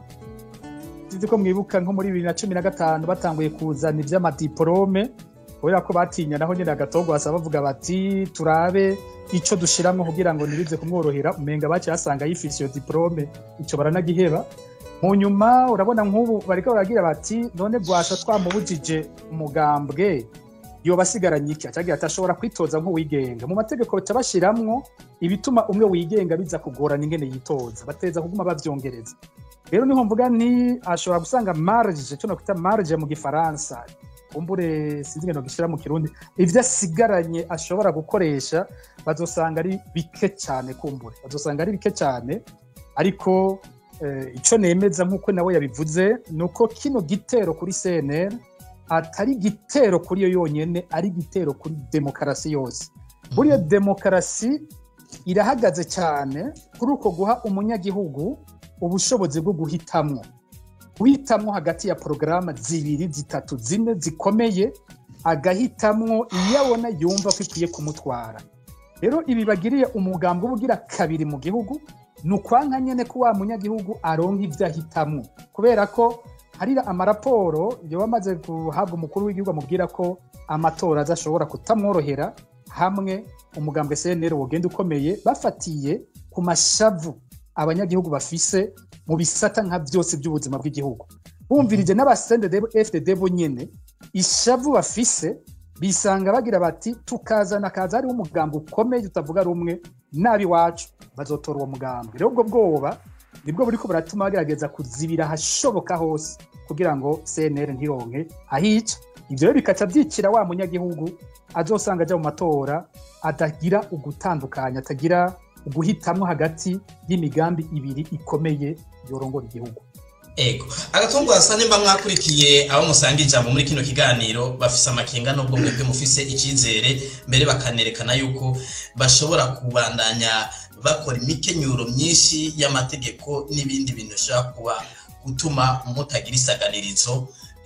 sinzi ko mwibuka nko muri bibiri na cumi na gatanu batanguye kuzana ivy'amadiporome kubera ko batinya naho nyine agatogwasa bavuga bati turabe ico dushiramwo kugira ngo ntibize kumworohera umenga baciye basanga yifise iyo diporome ico baranagiheba mu nyuma urabona nk'ubu bariko baragira bati none bwasha twamubujije umugambwe yoba asigaranye iki acagira ati ashobora kwitoza nk'uwigenga mu mategeko baca bashiramwo ibituma umwe wigenga biza kugorana ingene yitoza bateza kuguma bavyongereza rero niho mvuga nti ashobora gusanga marge cyo nokwita marge mu gifaransa kumbure sinzi ingene gishira mu kirundi ivyo asigaranye ashobora gukoresha bazosanga ari bike cyane kumbure bazosanga ari bike cyane ariko eh, ico nemeza nk'uko nawe yabivuze ni uko kino gitero kuri CNL atari igitero kuri yo yonyene ari igitero kuri demokarasi yose buriya demokarasi irahagaze cyane kuri uko guha umunyagihugu ubushobozi bwo guhitamwo guhitamwo hagati ya porogaramu zibiri zitatu zine zikomeye agahitamwo iyo abona yumva ko ikwiye kumutwara rero ibi bagiriye umugambi uba ugira kabiri mu gihugu ni ukwanka nyene ko wa munyagihugu aronka ivyo ahitamwo kubera ko hari amaraporo yoba amaze guhabwa umukuru w'igihugu amubwira ko amatora adashobora kutamworohera hamwe umugambwe CNL wogenda ukomeye bafatiye ku mashavu abanyagihugu bafise mu bisata nka byose by'ubuzima bw'igihugu bumvirije n'abasendede FDD bo nyene ishavu bafise bisanga bagira bati tukazana kaza hariho umugambi ukomeye utavuga rumwe nabi wacu bazotora uwo mugambi rero ubwo bwoba nibwo buriko buratuma bagerageza kuzibira ahashoboka hose kugira ngo CNL ntironke ahica ivyo rero bikaca vyicira wa munyagihugu azosanga aja mu matora atagira ugutandukanya atagira uguhitamwo hagati y'imigambi ibiri ikomeye yorongora igihugu ego agatungo hasa nimba mwakurikiye abo musanga ijambo muri kino kiganiro bafise amakenga nubwo mwebwe mufise icyizere mbere bakanerekana yuko bashobora kubandanya bakora imikenyuro myinshi y'amategeko n'ibindi bintu bishobora kuba gutuma mutagira isaganirizo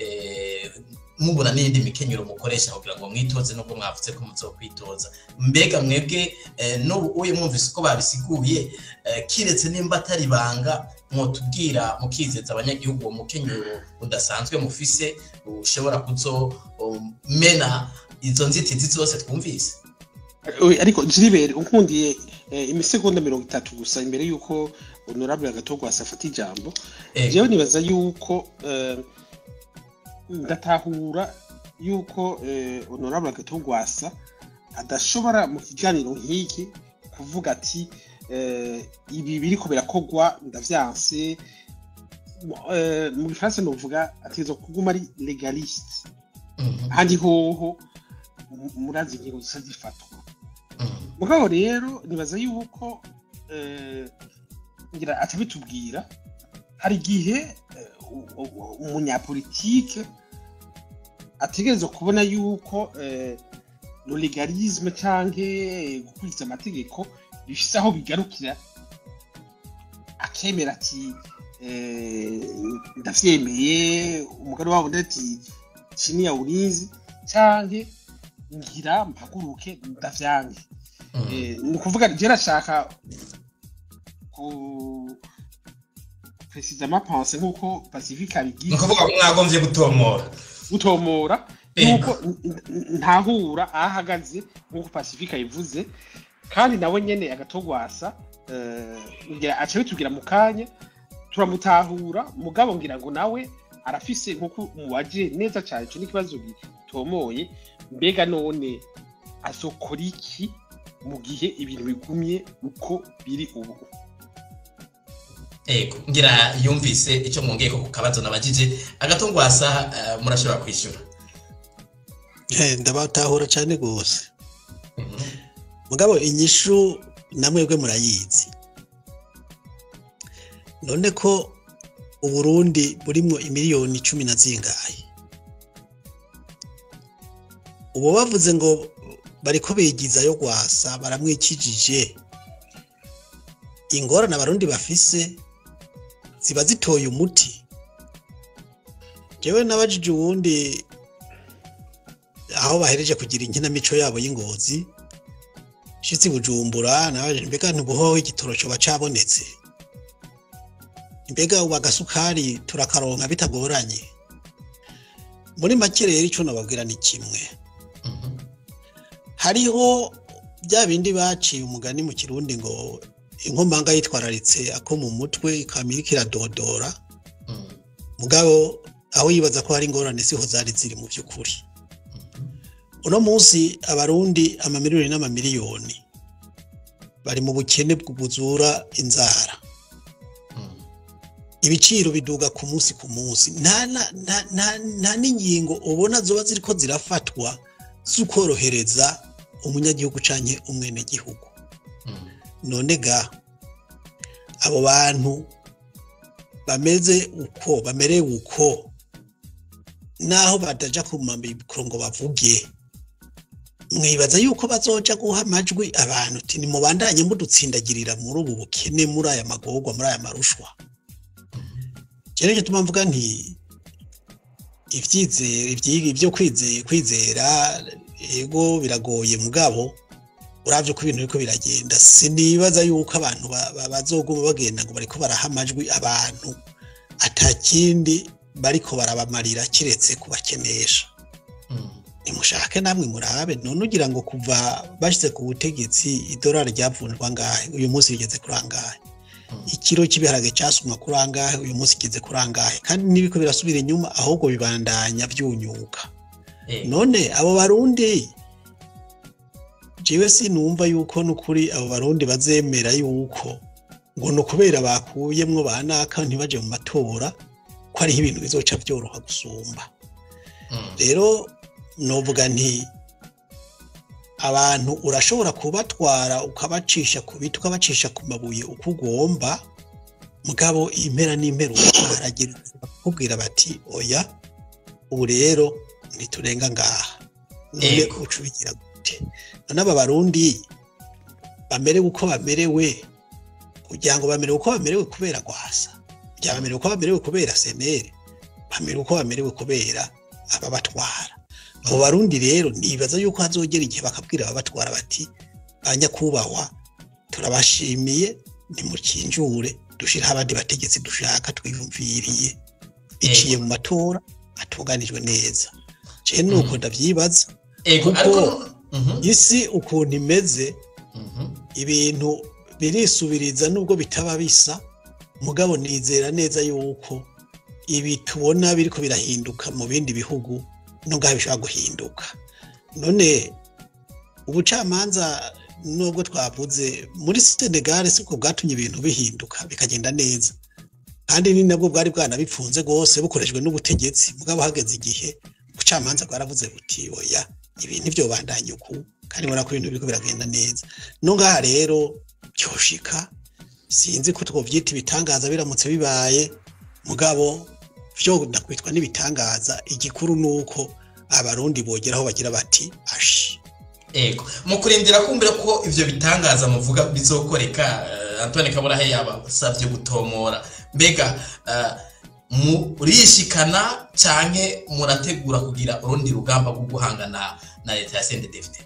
eh, mubura n'iyindi mikenyero mukoresha kugira ngo mwitoze nubwo mwavuze ko muzokwitoza mbega mwebwe eh, n'ubu uye mwumvise uko babisiguye eh, kiretse nimba atari ibanga mwotubwira mukizeza abanyagihugu uwo mukenyero udasanzwe mufise ushobora kuzomena izo nzitizi zose twumvise Oya, ariko jiribere unkundiye eh, imisegonda mirongo itatu gusa imbere y'uko honorable agatogwasa afata ijambo Ego. jewe nibaza yuko eh, ndatahura yuko eh, honorable agatogwasa adashobora mu kiganiro nk'iki kuvuga ati eh, ibi biriko birakogwa ndavyanse Mu- eh, mu gifaransa novuga ategerezwa kuguma ari legaliste Mhm, ahandi hoho mu- murazi ingingo zisa zifatwa mhm. mugabo rero nibaza yuko eh, ngira atabitubwira hari igihe eh, u- u- umunyapolitike ategerezwa kubona yuko eh, lo legalisme canke gukurikiza amategeko bifise aho bigarukira akemera ati eh, ndavyemeye umugani wabo ati chini ya ulinzi canke ngira mpaguruke ndavyange Mhm. Eh, ni ukuvuga je nashaka ku precisama pense nk'uko pacifique ni abigize ukuvuga ko mwagombye gutomora gutomora Ego. yuko n- n- ntahura aho ahagaze nk'uko pacifique ayivuze kandi nawe nyene agatogwasa eh, ngira aca bitubwira mu kanya turamutahura mugabo ngira ngo nawe arafise nk'uko mubaje neza cyane ico n'ikibazo gitomoye mbega none azokora iki mu gihe ibintu bigumye uko biri ubu ego ngira yumvise icyo mwongeye ko ku kabazo nabajije agatungwasa eh, murashobora kwishyura Eh, ndabatahura cyane rwose Mhm. mugabo inyishu namwebwe murayizi none ko uburundi burimwo imiliyoni cumi na zingahe ubu bavuze ngo bariko bigizayo gwasa baramwikijije ingorane abarundi bafise ziba zitoye umuti jewe nabajije uwundi aho bahereje kugira inkinamico yabo y'ingozi shitsi bujumbura nawe mbega ntubuhoho igitoro coba cabonetse mbega ubu agasukari turakaronka bitagoranye muri make rero ico nababwira ni kimwe Mhm. hariho bya bindi baciye umugani mu kirundi ngo inkomanga yitwararitse ako mu mutwe ikamira iradodora Mhm. mugabo aho yibaza ko hari ingorane siho zari ziri mu by'ukuri uno munsi abarundi amamiliyoni n'amamiliyoni bari mu bukene bw'ubuzura inzara Mhm. ibiciro biduga ku munsi ku munsi nta na- nta- nta- nta n'ingingo ubona zoba ziriko zirafatwa z'ukorohereza umunyagihugu canke umwenegihugu Mhm. none ga abo bantu bameze uko bamerewe uko naho badaja ku mamikoro ngo bavuge mwibaza yuko bazoja guha amajwi abantu uti nimubandanye mudutsindagirira muri ubu bukene muri aya magorwa muri aya marushwa rero icyo tuma mvuga nti ibyizere ibyi- ibyo kwizera kwizera ego biragoye mugabo uravye uko ibintu biriko biragenda sinibaza yuko abantu ba- ba- bazoguma bagenda ngo bariko baraha amajwi abantu atakindi bariko barabamarira kiretse kubakenesha Mhm. nimushake namwe murabe none ugira ngo kuva bashize ku butegetsi idolari ryavunjwa ngahe uyu munsi rigeze kuri angahe ikiro cy'ibiharage cyasumwa kuri angahe uyu munsi kigeze kuri angahe kandi n'ibiko birasubira inyuma ahubwo bibandanya byunyuka Eh, none abo barundi jewe sinumva yuko nukuri abo barundi bazemera yuko ngo ni ukubera bakuyemwo banaka ntibaje mu matora ko hariho ibintu bizoca byoroha gusumba mhm. rero novuga nti abantu urashobora kubatwara ukabacisha ku biti ukabacisha ku mabuye uko ugomba mugabo impera n'impera haragera bakubwira bati oya ubu rero ntiturenga ngaha none Ego. uca ubigira gute none aba barundi bamerewe uko bamerewe kugira ngo bamerewe uko bamerewe kubera gwasa byaba bamerewe uko bamerewe kubera senere bamerewe uko bamerewe kubera ababatwara abo barundi rero nibaza yuko hazogera igihe bakabwira ababatwara bati ba nyakubahwa turabashimiye nimukinjure dushiraho abandi bategetsi dushaka twiyumviriye biciye mu matora atunganijwe neza je nuko ndavyibaza Ego, kuko- ariko Mhm. isi ukuntu imeze Mhm. ibintu birisubiriza nubwo bitaba bisa mugabo nizera neza yuko ibi tubona biriko birahinduka mu bindi bihugu no ngaho bishobora guhinduka none ubucamanza nubwo twavuze muri Senegal siko bwatumye ibintu bihinduka bikagenda neza kandi ni nabwo bwari bwanabipfunze rwose bukoreshejwe n'ubutegetsi mugabo hageze igihe ubucamanza bwaravuze buti oya ibintu byo bandanye uku kandi murako ibintu biriko biragenda neza no ngaha rero byoshika sinzi ko twovyita ibitangaza biramutse bibaye mugabo vyo ndakwitwa n'ibitangaza igikuru nuko abarundi bogeraho bagira bati ashi Ego, mu kurindira kumvira ko ivyo bitangaza muvuga bizokoreka uh, Antoine Kaburahe yabasavye gutomora mbega uh, murishikana canke murategura kugira urundi rugamba rwo guhangana na leta ya CNDD-FDD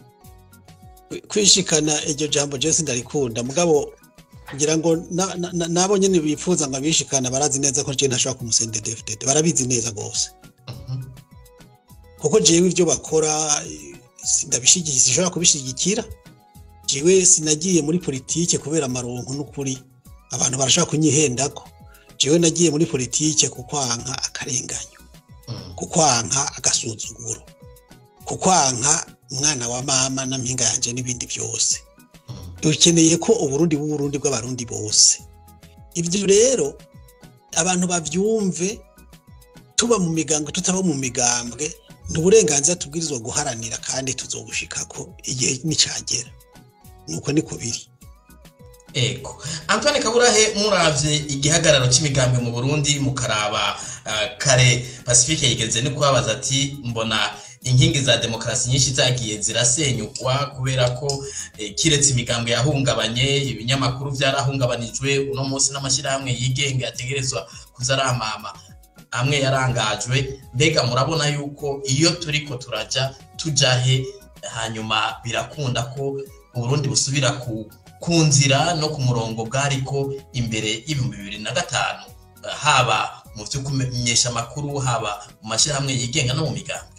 kwishikana iryo jambo Jesse ndarikunda mugabo ngira ngo na- na- na- nabo nyene bifuza ngo abishikana barazi neza ko je ntashobora kumusenda DFDD barabizi neza gose Mhm. kuko jewe ibyo bakora eh, sindabishigikiye sinshobora kubishigikira jewe sinagiye muri politike kubera amaronko n'ukuri abantu barashobora kunyihendako jewe nagiye muri politike kukwanka akarenganyo Mhm. kukwanka agasuzuguro kukwanka umwana wa mama na mpinga yanje n'ibindi byose Mhm. dukeneye ko uburundi bw'uburundi bw'abarundi bose ibyo rero abantu bavyumve tuba mu migambwe tutaba mu migambwe ni uburenganzira tubwirizwa guharanira kandi tuzobushikako igihe nicagera nuko niko biri Ego. Antoine Kaburahe muravye igihagararo c'imigambwe mu Burundi mukaraba uh, kare Pacifique yigeze ni kubabaza ati mbona inkingi za demokarasi nyinshi zagiye zirasenyukwa kubera ko eh, kiretse imigambwe yahungabanye ibinyamakuru vyarahungabanijwe uno munsi n'amashirahamwe yigenga yategerezwa kuzaramama amwe yarangajwe mbega murabona yuko iyo turiko turaja tujahe hanyuma birakunda ko uburundi busubira ku ku nzira no ku murongo bwariko imbere y'ibihumbi bibiri na gatanu haba mu byo kumenyesha amakuru haba mu mashyirahamwe yigenga no mu migambwe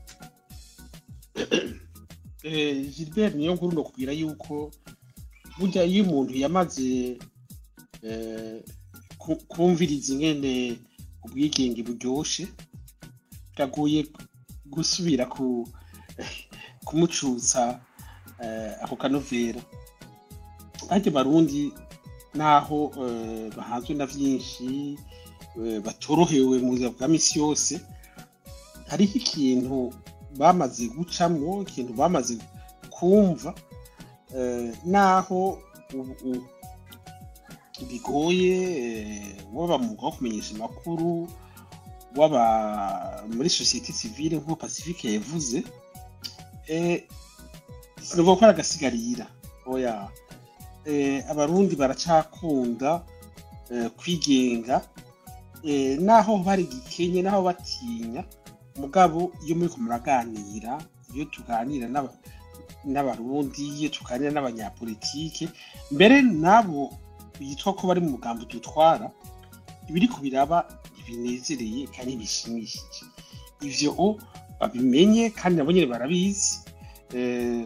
Eh, Gilbert niyo nkuru ndakubwira yuko burya iyo umuntu yamaze eh, ku- kumviriza ingene ubwigenge buryoshe biragoye gusubira ku kumucutsa eh, ako kanovera ariko barundi naho eh, bahanzwe na vyinshi eh, batorohewe mu buzima bwa misi yose hariho ikintu bamaze gucamwo ikintu bamaze kumva eh, naho ubu- ubu bigoye eh, waba mu mwuga wo kumenyesha amakuru waba muri sosiyete sivile nk'uko pacifique yavuze eh, sinovuga ko ari agasigarira oya eh, abarundi baracakunda eh, kwigenga eh, naho bari gikenye naho batinya mugabo iyo muriko muraganira iyo tuganira n'aba- n'abarundi iyo tuganira n'abanyapolitike mbere n'abo bitwa ko bari mu mugambo dutwara ibiriko biraba ntibinezereye kandi bishimishije ivyo o babimenye kandi nabo nyene barabizi Eh,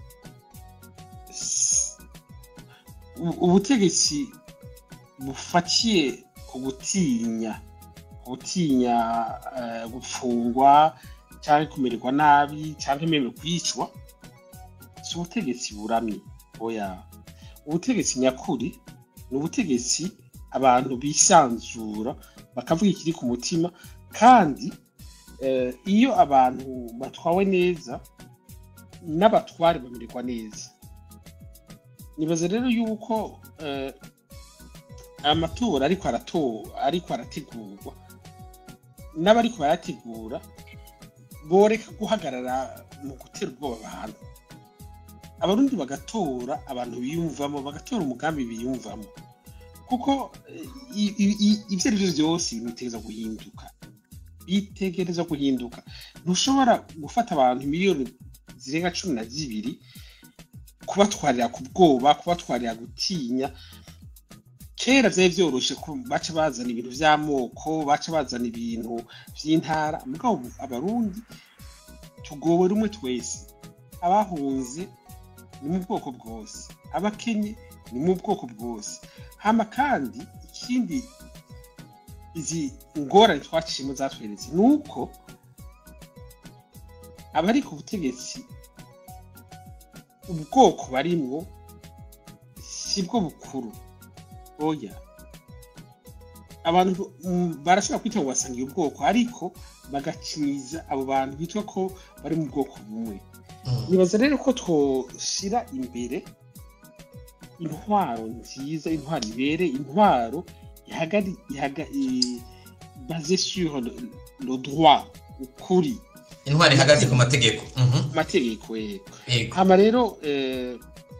s- u- ubutegetsi bufatiye ku gutinya gutinya eh, gufungwa cyangwa kumererwa nabi cyangwa imewe kwicwa si ubutegetsi buramye oya ubutegetsi nyakuri ni ubutegetsi abantu bisanzura bakavuga ikiri ku mutima kandi eh, iyo abantu batwawe neza n'abatware bamererwa neza nibaza rero yuko eh, amatora ariko arato ariko arategurwa n'abariko barayategura boreka guhagarara mu gutera ubwoba abantu abarundi bagatora abantu biyumvamo bagatora umugambi biyumvamo kuko eh, i- i- i- ivyo ari vyo vyose bitegereza guhinduka bitegereza guhinduka ntushobora gufata abantu miliyoni zirenga cumi na zibiri kubatwarira ku bwoba kubatwarira gutinya kera vyari vyoroshe ko baca bazana ibintu vy'amoko baca bazana ibintu vy'intara mugabo ubu abarundi tugowe rumwe twese abahunze ni mu bwoko bwose abakenye ni mu bwoko bwose hama kandi ikindi izi ngorane twacishemo zatweretse ni uko abari ku butegetsi ubwoko barimwo si bwo bukuru oya abantu mm, barashobora kwita ngo basangiye ubwoko ariko bagakinyiza abo bantu bitwa ko bari mu bwoko bumwe Mm. nibaza rero ko twoshira imbere intwaro nziza intwaro ibere intwaro ihagari ihaga i- basée sur le, le droit ukuri intwari ihagaze ku mategeko Mhm. ku mategeko yego yego hama rero eh,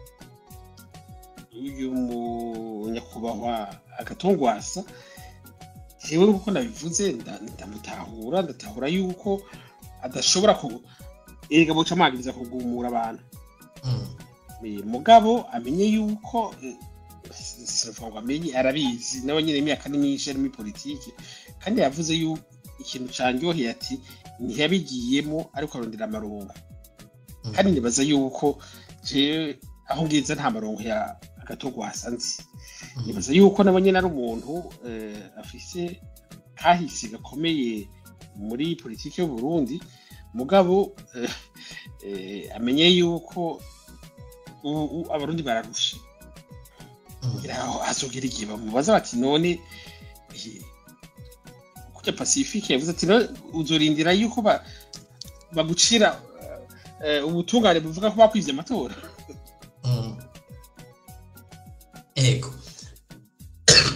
uyu munyakubahwa agatongwasa jewe kuko nabivuze nda- ndamutahura ndatahura yuko adashobora ku erega buca amagiriza kugumura abantu Mm. Eh, mugabo amenye yuko eh, sinovuga ngo amenye arabizi nawe nyine imyaka ni myinshi ari muri politiki kandi yavuze yuko ikintu canryoheye ati ntiyabigiyemo ariko arondera amarongo Mm. kandi nibaza yuko jewe aho ngiza nta marongo ya agatogwasa nzi Mm. nibaza yuko nabo nyine ari umuntu eh, afise kahise gakomeye muri politiki y'u Burundi mugabo eh, eh, amenye yuko ubu ubu abarundi bararusha Mm. ngira aho hazogera igihe bamubaza bati none eh, kurya pacifique yavuze ati "None uzorindira yuko ba- bagucira eh, eh, ubutungane buvuga ko bakwivye amatora Mm. yego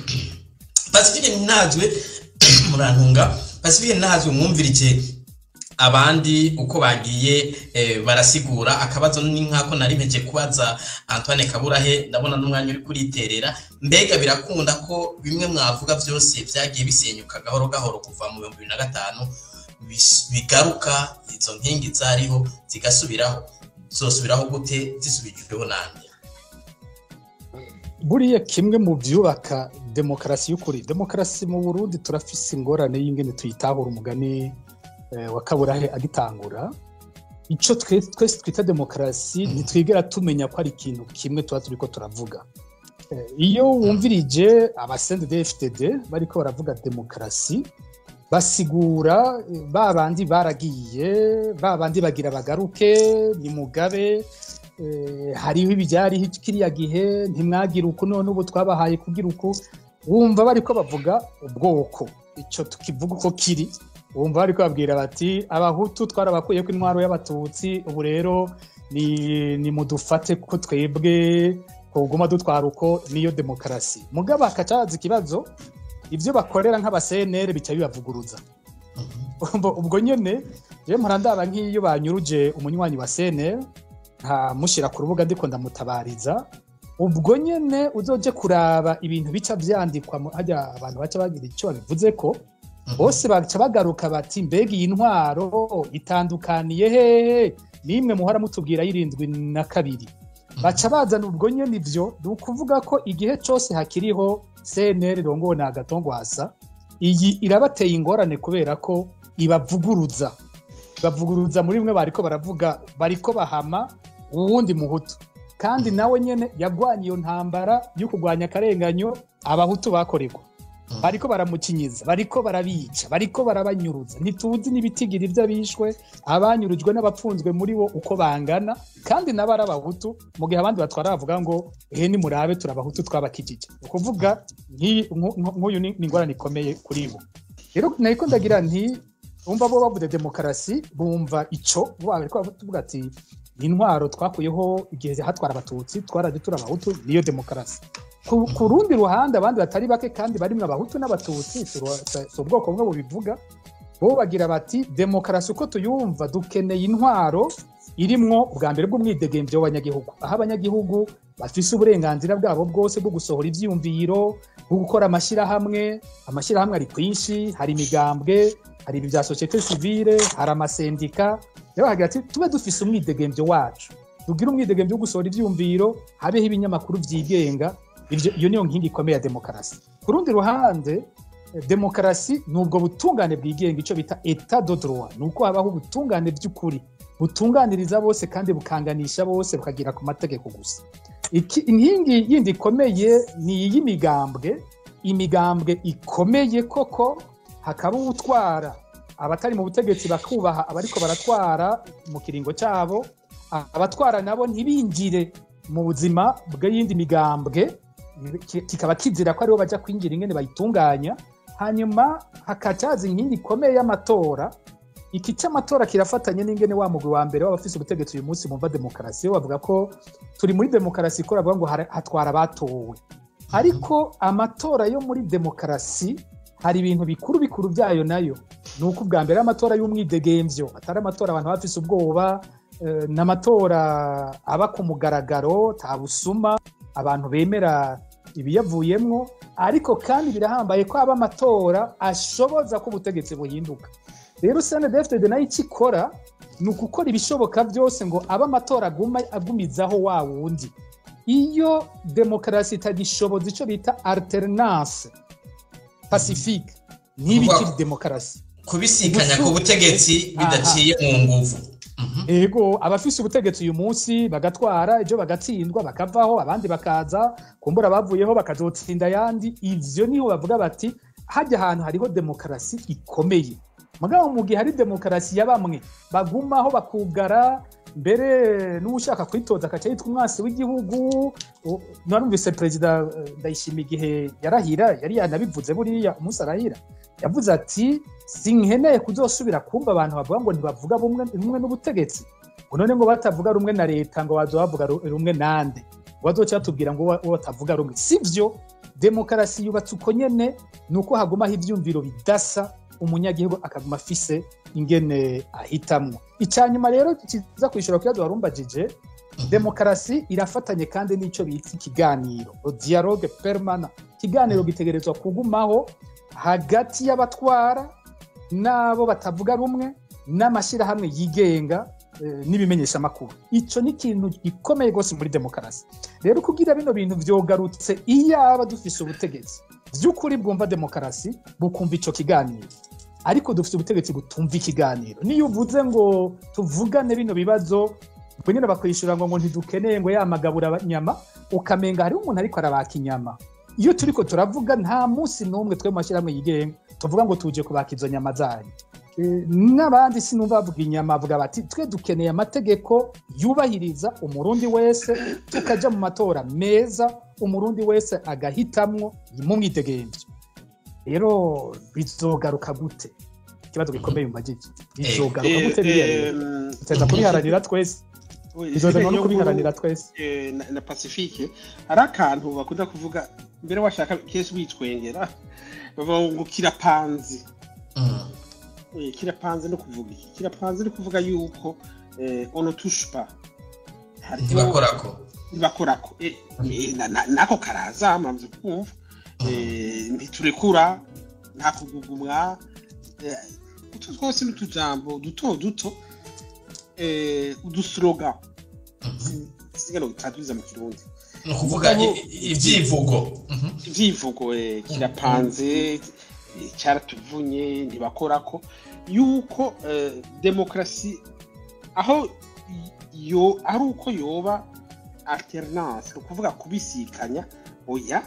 pacifique ntazwe murantunga pacifique ntazwe mwumvirije abandi uko bagiye eh, barasigura akabazo ni nkako nari mpeje kubaza Antoine Kaburahe ndabona n'umwanya uri kuriterera mbega birakunda ko bimwe mwavuga byose byagiye bisenyuka gahoro gahoro kuva mu 2005 bis- bigaruka izo nkingi zariho zigasubiraho zosubiraho gute zisubijweho nande buriya kimwe mu byubaka demokarasi y'ukuri demokarasi mu burundi turafise ingorane y'ingene tuyitahura umugani eh, wa kaburahe agitangura icyo twe- twese twita demokarasi ntitwigera tumenya ko ari ikintu kimwe tuba turiko turavuga Eh, iyo wumvirije abasende fdd bariko baravuga demokarasi basigura eh, ba bandi baragiye ba bandi bagira bagaruke ni mugabe eh, hariho ibyariho kiriya gihe ntimwagira uku none ubu twabahaye kugira uku wumva bariko bavuga ubwoko icyo tukivuga uko kiri wumva bariko babwira bati abahutu twarabakuye ko intwaro y'abatutsi ubu rero ni, ni mudufate ko twebwe kuguma dutwara uko niyo demokarasi mugabo hakacaza ikibazo ibyo bakorera nk'abasenere bica bibavuguruza Ubwo- ubwo nyene rero murandaba nk'iyo banyuruje umunywanyi wa senere nkamushyira ku rubuga ndiko ndamutabariza ubwo nyene uzoje kuraba ibintu bica vyandikwa mu- harya abantu baca bagira icyo babivuze ko bose baca bagaruka bati mbega iyi ntwaro itandukaniye hehe nimwe muhora mutubwira y'irindwi na kabiri baca bazana ubwo nyene ivyo ni ukuvuga ko igihe cose hakiriho cnr rongowe na agatongwasa iyi irabateye ingorane kubera ko ibavuguruza bavuguruza muri bimwe bariko baravuga bariko bahama uwundi muhutu kandi nawe nyene yagwanye iyo ntambara yo kurwanya akarenganyo abahutu bakorerwa bariko baramukinyiza bariko barabica bariko barabanyuruza ntituzi n'ibitigira ivyo abishwe abanyurujwe n'abapfunzwe muri bo uko bangana kandi nabo ari abahutu mu gihe abandi batwara bavuga ngo ehe nimurabe turi abahutu twabakijije ni ukuvuga nk'iyi- nku- nku- nk'uyu ni ni ingorane ikomeye kuri bo rero nariko ndagira nti bumva bo bavuze demokarasi bumva ico bo bariko bavuga ati ni intwaro twakuyeho igihe hatwara abatutsi twaraje turi abahutu niyo demokarasi ku, ku rundi ruhande abandi batari bake kandi barimwo abahutu n'abatutsi si uru- si si ubwoko bumwe bubivuga bo bagira bati demokarasi uko tuyumva dukeneye intwaro irimwo ubwa mbere bw'umwidegemvyo w'abanyagihugu aho abanyagihugu bafise uburenganzira bwabo bwose bwo gusohora ivyiyumviro bwo gukora amashyirahamwe amashyirahamwe ari kwinshi hari imigambwe hari ibi bya sosiyete sivile hari amasendika rero bagira ati tube dufise umwidegemvyo wacu tugire umwidegemvyo wo gusohora ivyiyumviro habeho ibinyamakuru vyigenga Ivyo- iyo niyo nkingi ikomeye ya demokarasi ku rundi ruhande eh, demokarasi ni ubwo butungane bwigenga icyo bita etat de droit ni uko habaho ubutungane by'ukuri butunganiriza bose kandi bukanganisha bose bukagira ku mategeko gusa Iki- inkingi yindi ikomeye ni iy'imigambwe imigambwe ikomeye koko hakaba utwara abatari mu butegetsi bakubaha abariko baratwara mu kiringo cyabo abatwara nabo ntibinjire mu buzima bw'iyindi migambwe ki- kikaba kizira ko aribo bajya kwinjira ingene bayitunganya hanyuma hakacaza inkingi ikomeye y'amatora iki cy'amatora kirafatanye n'ingene wa mugwi wa mbere w'abafise ubutegetsi uyu munsi bumva demokarasi bo bavuga ko turi muri demokarasi ikora bavuga ngo hara- hatwara abatowe ariko amatora yo muri demokarasi hari ibintu bikuru bikuru byayo nayo ni uko ubwa mbere ari amatora y'umwidegemvyo atari amatora abantu baba bafise ubwoba eh, ni amatora aba ku mugaragaro nta busuma abantu bemera ibiyavuyemwo ariko kandi birahambaye ko aba amatora ashoboza ko ubutegetsi buhinduka rero snedfd nayo icyo ikora ni ugukora ibishoboka byose ngo abe amatora aguma agumizaho wa wundi iyo demokarasi itagishoboza icyo bita alternance pacifique ntibikiri demokarasi kubisikanya ku butegetsi bidaciye mu nguvu Mhm. ego abafise ubutegetsi uyu munsi bagatwara ejo bagatsindwa bakavaho abandi bakaza kumbura bavuyeho bakazotsinda ayandi ivyo niho bavuga bati hajya ahantu hariho demokarasi ikomeye mugabo mu gihe hari demokarasi ya bamwe bagumaho bakugara mbere n'ushaka kwitoza akaca yitwa umwasi w'igihugu U- narumvise perezida eh, ndayishima igihe yarahira yari yanabivuze buriya umunsi arahira yavuze ati sinkeneye kuzosubira kumva abantu bavuga ngo ntibavuga bumwe rumwe n'ubutegetsi ngo none ngo batavuga rumwe na leta ngo bazoba bavuga ru- rumwe nande ngo bazoca batubwira ngo uwo- uwo batavuga rumwe sivyo demokarasi yubatse uko nyene ni uko hagumaho ivyumviro bidasa umunyagihugu akaguma afise ingene ahitamwo icya nyuma rero kiza kwishura kibazo warumbajije demokarasi irafatanye kandi n'icyo bita ikiganiro dialogue permana ikiganiro gitegerezwa kugumaho hagati y'abatwara n'abo batavuga rumwe n'amashyirahamwe yigenga eh, n'ibimenyeshamakuru icyo ni ikintu gikomeye rwose muri demokarasi rero kugira bino bintu vyogarutse iyaba dufise ubutegetsi by'ukuri bwumva demokarasi bukumva ico kiganiro ariko dufite ubutegetsi butumva ikiganiro niyo uvuze ngo tuvugane bino bibazo ubwo nyine bakwishyura ngo ngo ntidukeneye ngo yamagabura inyama ukamenga hariho umuntu ariko arabaka inyama iyo turiko turavuga nta munsi n'umwe twe mu mashyirahamwe yigenga tuvuga ngo tuje kubaka izo nyama zanyu Eh, n'abandi sinumva bavuga inyama bavuga bati twe dukeneye amategeko yubahiriza umurundi wese tukaja mu matora meza umurundi wese agahitamwo mu mwidegemvyo rero bizogaruka gute ikibazo gikomeye mu majiji bizogaruka gute biriya rero tuteza kubiharanira twese bizozanwa no kubiharanira twese eh, na, na pacifique hari akantu bakunda kuvuga mbere washaka kenshi witwengera bavuga ngo kirapanze Mm. Eh, kirapanze no kuvuga iki kirapanze no kuvuga yuko eh, on ne touche pas Hariho- ntibakorako ntibakorako Eh, eh, na- na- nako karaza mwamaze kumva Eh, ntiturekura nta kugugumwa Eh, utu twose ni utujambo duto duto eh, uduslogan singa no traduiza mu kirundi ni ukuvuga i- i- ibyivugo Mhm. ibyivugo eh, kirapanze eh, cyaratuvunye ntibakorako yuko eh, demokarasi aho yo ari uko yoba alternance ni ukuvuga kubisikanya oya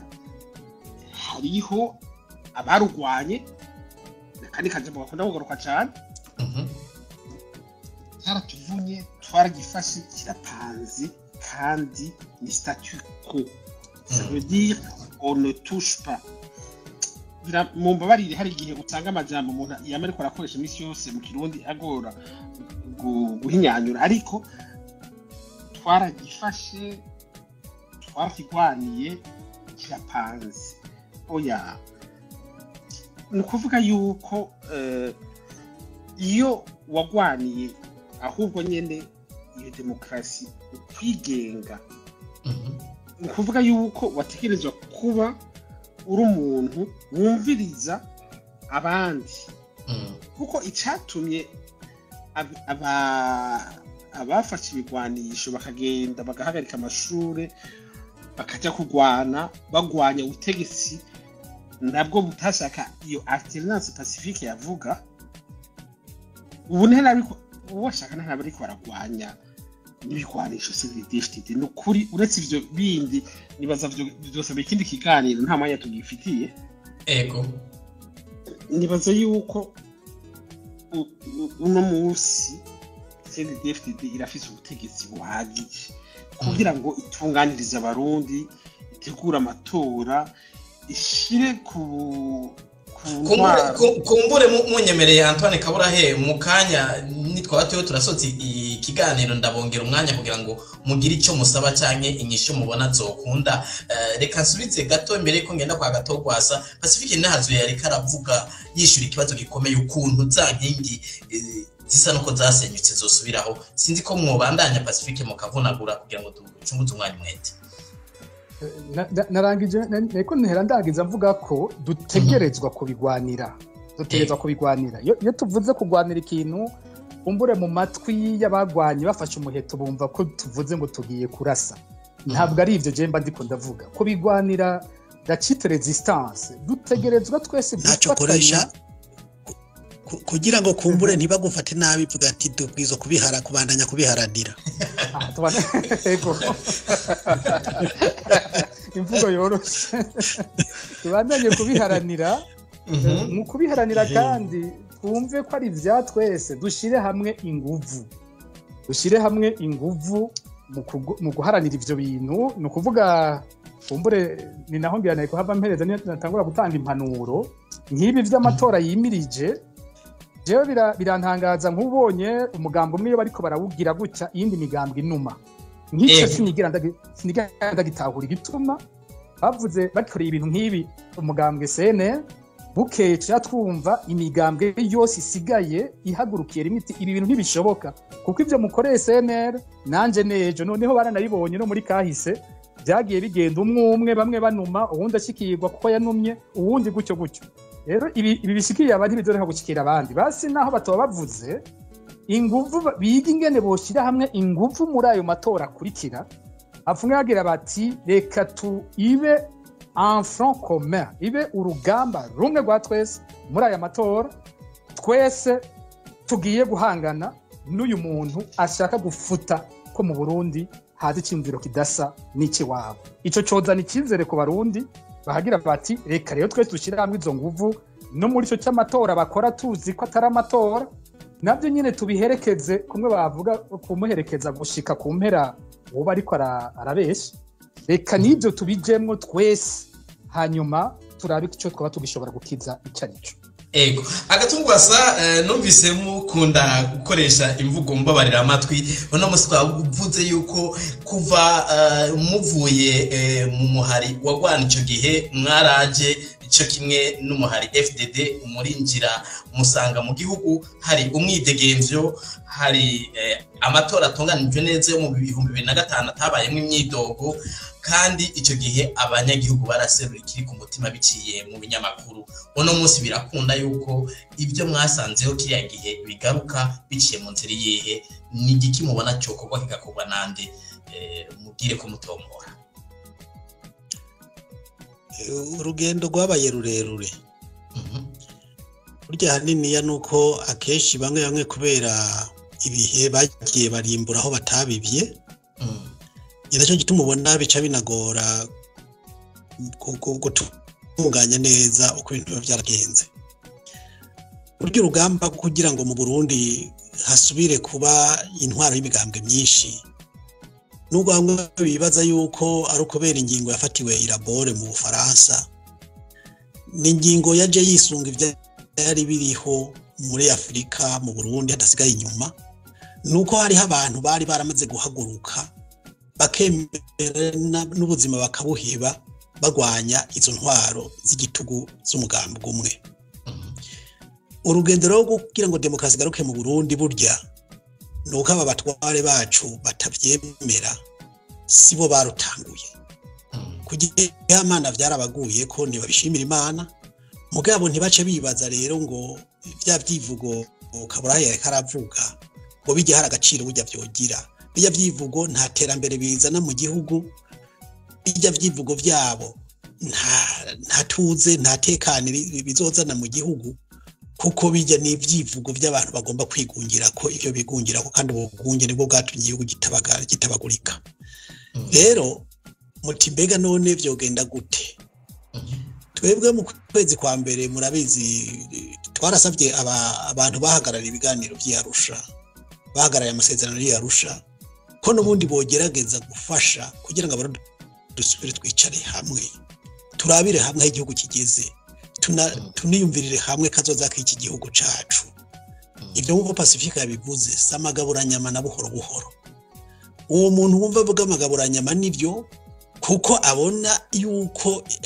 hariho abarugwanye kandi kajambo gakunda kugaruka cyane Mhm. cyaratuvunye twaragifashe kirapanze kandi ni statu quo ça veut dire on ne touche pas Bira- mu mbabarire hari igihe usanga amajambo umuntu yama ariko arakoresha iminsi yose mu kirundi agora gu- guhinyanyura ariko twaragifashe twarakigwaniye kirapanze oya ni ukuvuga yuko eh, iyo wagwaniye ahubwo nyine iyo demokarasi ukwigenga Mhm. ni ukuvuga yuko wategerezwa kuba uri umuntu wumviriza abandi Mm. kuko icyatumye ab- aba- abafashe ibigwanisho bakagenda bagahagarika amashuri bakajya kurwana bagwanya ubutegetsi nabwo butashaka iyo alternance pacifique yavuga ubu ntihari ariko uwo washaka ntabwo ariko baragwanya n'ibigwanisho civil ni ukuri uretse ivyo bindi nibaza vyo byose ikindi kiganiro nta mwanya tugifitiye ego nibaza yuko u- u- uno munsi CNDD-FDD irafise ubutegetsi buhagije kugira ngo itunganirize abarundi itegure amatora ishire ku ku Kumbure- ntwaro ku- kumbure mu- munyemereye antoine kaburahe mu kanya nitwaba turiho turasoza i- ikiganiro ndabongera umwanya kugira ngo mugire icyo musaba cyangwa inyishu mubona zokunda Eh, reka nsubize gato mbere yuko ngenda kwa gato rwasa pacifique ntahazuye yariko aravuga yishyura ikibazo gikomeye ukuntu za nkingi eh, zisa nuko zasenyutse zosubiraho sinzi ko mwobandanya pacifique mukavunagura kugira ngo ducunguze umwanya umwete Na- na- narangije na- nariko ntera ndagiza mvuga ko dutegerezwa kubigwanira dutegerezwa kubigwanira iyo iyo tuvuze kugwanira ikintu umbure mu matwi y'abagwanyi bafashe umuheto bumva ko tuvuze ngo tugiye kurasa ntabwo ari ibyo jemba ndiko ndavuga kubigwanira gacite resistance dutegerezwa twese ntacyo koresha ku- kugira ngo kumbure ntibagufate nabi vuga ati dubwiza kubihara kubandanya kubiharanira Ah, tubana- Ego. imvugo yoroshe tubandanye kubiharanira mu kubiharanira kandi twumve ko ari ibya twese dushyire hamwe inguvu dushyire hamwe inguvu mu kugu- mu guharanira ibyo bintu ni ukuvuga kumbure ni naho mbiranaye kuhava mpereza niyo natangura gutanga impanuro nk'ibi by'amatora yimirije jewe bira- birantangaza nk'ubonye umugambi umwe iyo bariko barawugira gutya iyindi migambwe inuma nk'icyo Ego. sinigera ndagi- sinigera ndagitahura igituma bavuze bakoreye ibintu nk'ibi umugambwe CNL bukeye tuja twumva imigambwe yose isigaye ihagurukiye rimwe iti ibi bintu ntibishoboka kuko ibyo mukoreye CNR nanje nejo noneho baranabibonye no muri kahise byagiye bigenda umwe umwe bamwe banuma uwundi ashikirwa kuko yanumye uwundi gutyo gutyo rero ibi ibi bishikiriye abandi bizoreka gushikira abandi basi naho batoba bavuze inguvu ba- biga ingene boshyira hamwe inguvu muri ayo matora akurikira apfumwe bagira bati reka tu ibe en front commun ibe urugamba rumwe rwa twese muri aya matora twese tugiye guhangana n'uyu muntu ashaka gufuta ko mu burundi haza icyumviro kidasa n'ikiwabo icyo cyozana icyizere ku barundi bahagira bati reka rero twese dushyire hamwe izo nguvu no muri icyo cy'amatora bakora tuzi ko atari amatora nabyo nyine tubiherekeze kumwe bavuga kumuherekeza gushika ku mpera uba ariko ara- arabeshya reka n'ibyo tubijemwo twese hanyuma turabe icyo twaba tugishobora gukiza icyo ari cyo ego agatungwasa eh, numvise mukunda gukoresha imvugo mbabarira amatwi uno munsi twavuze yuko kuva eh, muvuye eh, mu muhari wagwana icyo gihe mwaraje icyo kimwe n'umuhari fdd umurinjira musanga mu gihugu hari umwidegemvyo hari eh, amatora atunganijwe neza yo mu bihumbi bibiri na gatanu atabayemo imyidogo kandi icyo gihe abanyagihugu baraserura ikiri ku mutima biciye mu binyamakuru uno munsi birakunda yuko ibyo mwasanzeho kiriya gihe bigaruka biciye mu nzira iyihe ni igiki mubona cyokorwa kigakorwa nande Eh, mubwire ko mutomora urugendo rwabaye rurerure Mhm. burya haniniya ni uko akenshi bamwe bamwe kubera ibihe bagiye barimbura aho batabibye Mm. ni nacyo gituma ubona bica binagora gu- gu- gutunganya neza uko ibintu biba byaragenze burya urugamba rwo kugira ngo mu burundi hasubire kuba intwaro y'imigambwe myinshi nubwo bamwe bibaza yuko ari ukubera ingingo yafatiwe irabore mu bufaransa ni ingingo yaje yisunga ibyari biriho muri afurika mu burundi hadasigaye inyuma ni uko hariho abantu bari baramaze guhaguruka bakemera na- n'ubuzima bakabuheba bagwanya izo ntwaro z'igitugu z'umugambi umwe Mhm. urugendo rwo kugira ngo demokarasi igaruke mu burundi burya ni uko aba batware bacu batabyemera si bo barutanguye Mm. kugira imana byarabaguye ko ntibabishimira imana mugabo ntibace bibaza rero ngo bya byivugo kaburahe yareka aravuga ngo bijye hari agaciro burya byogira bijya byivugo nta terambere bizana mu gihugu bijya byivugo byabo nta nta tuze nta tekane bi- bizozana mu gihugu kuko bijya ni ibyivugo by'abantu bagomba kwigungira ko ibyo bigungira ko kandi ubwo bwunge nibwo bwatumye igihugu gitabaga- gitabagurika Mm. rero muti mbega none byogenda gute Mhm. twebwe mu kwezi kwa mbere murabizi twarasabye aba- abantu bahagarariye ibiganiro by'iyarusha bahagarariye amasezerano y'iyarusha ko n'ubundi bogerageza gufasha kugira ngo abarundi dusubire twicare hamwe turabire hamwe aho igihugu kigeze tuna- tuniyumvirire hamwe kazoza k'iki gihugu cacu ibyo nk'uko pacifique yabivuze si amagaburanyama na buhoro buhoro uwo muntu wumva avuga amagaburanyama nibyo kuko abona yuko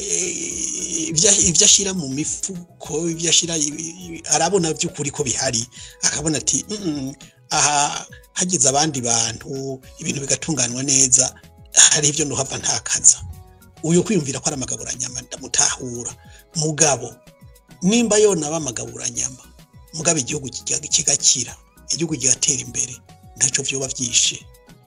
eh, ibyo ibyo ashyira mu mifuko ibyo ashyira arabona by'ukuri ko bihari akabona ati "Mm, aha hagize abandi bantu ibintu bigatunganywa neza hari ibyo ntuhava ntakaza uyu kwiyumvira ko ari amagaburanyama ndamutahura mugabo nimba yonaba amagaburanyama mugabo igihugu kiga- kigakira igihugu kigatera imbere ntacyo byoba byishe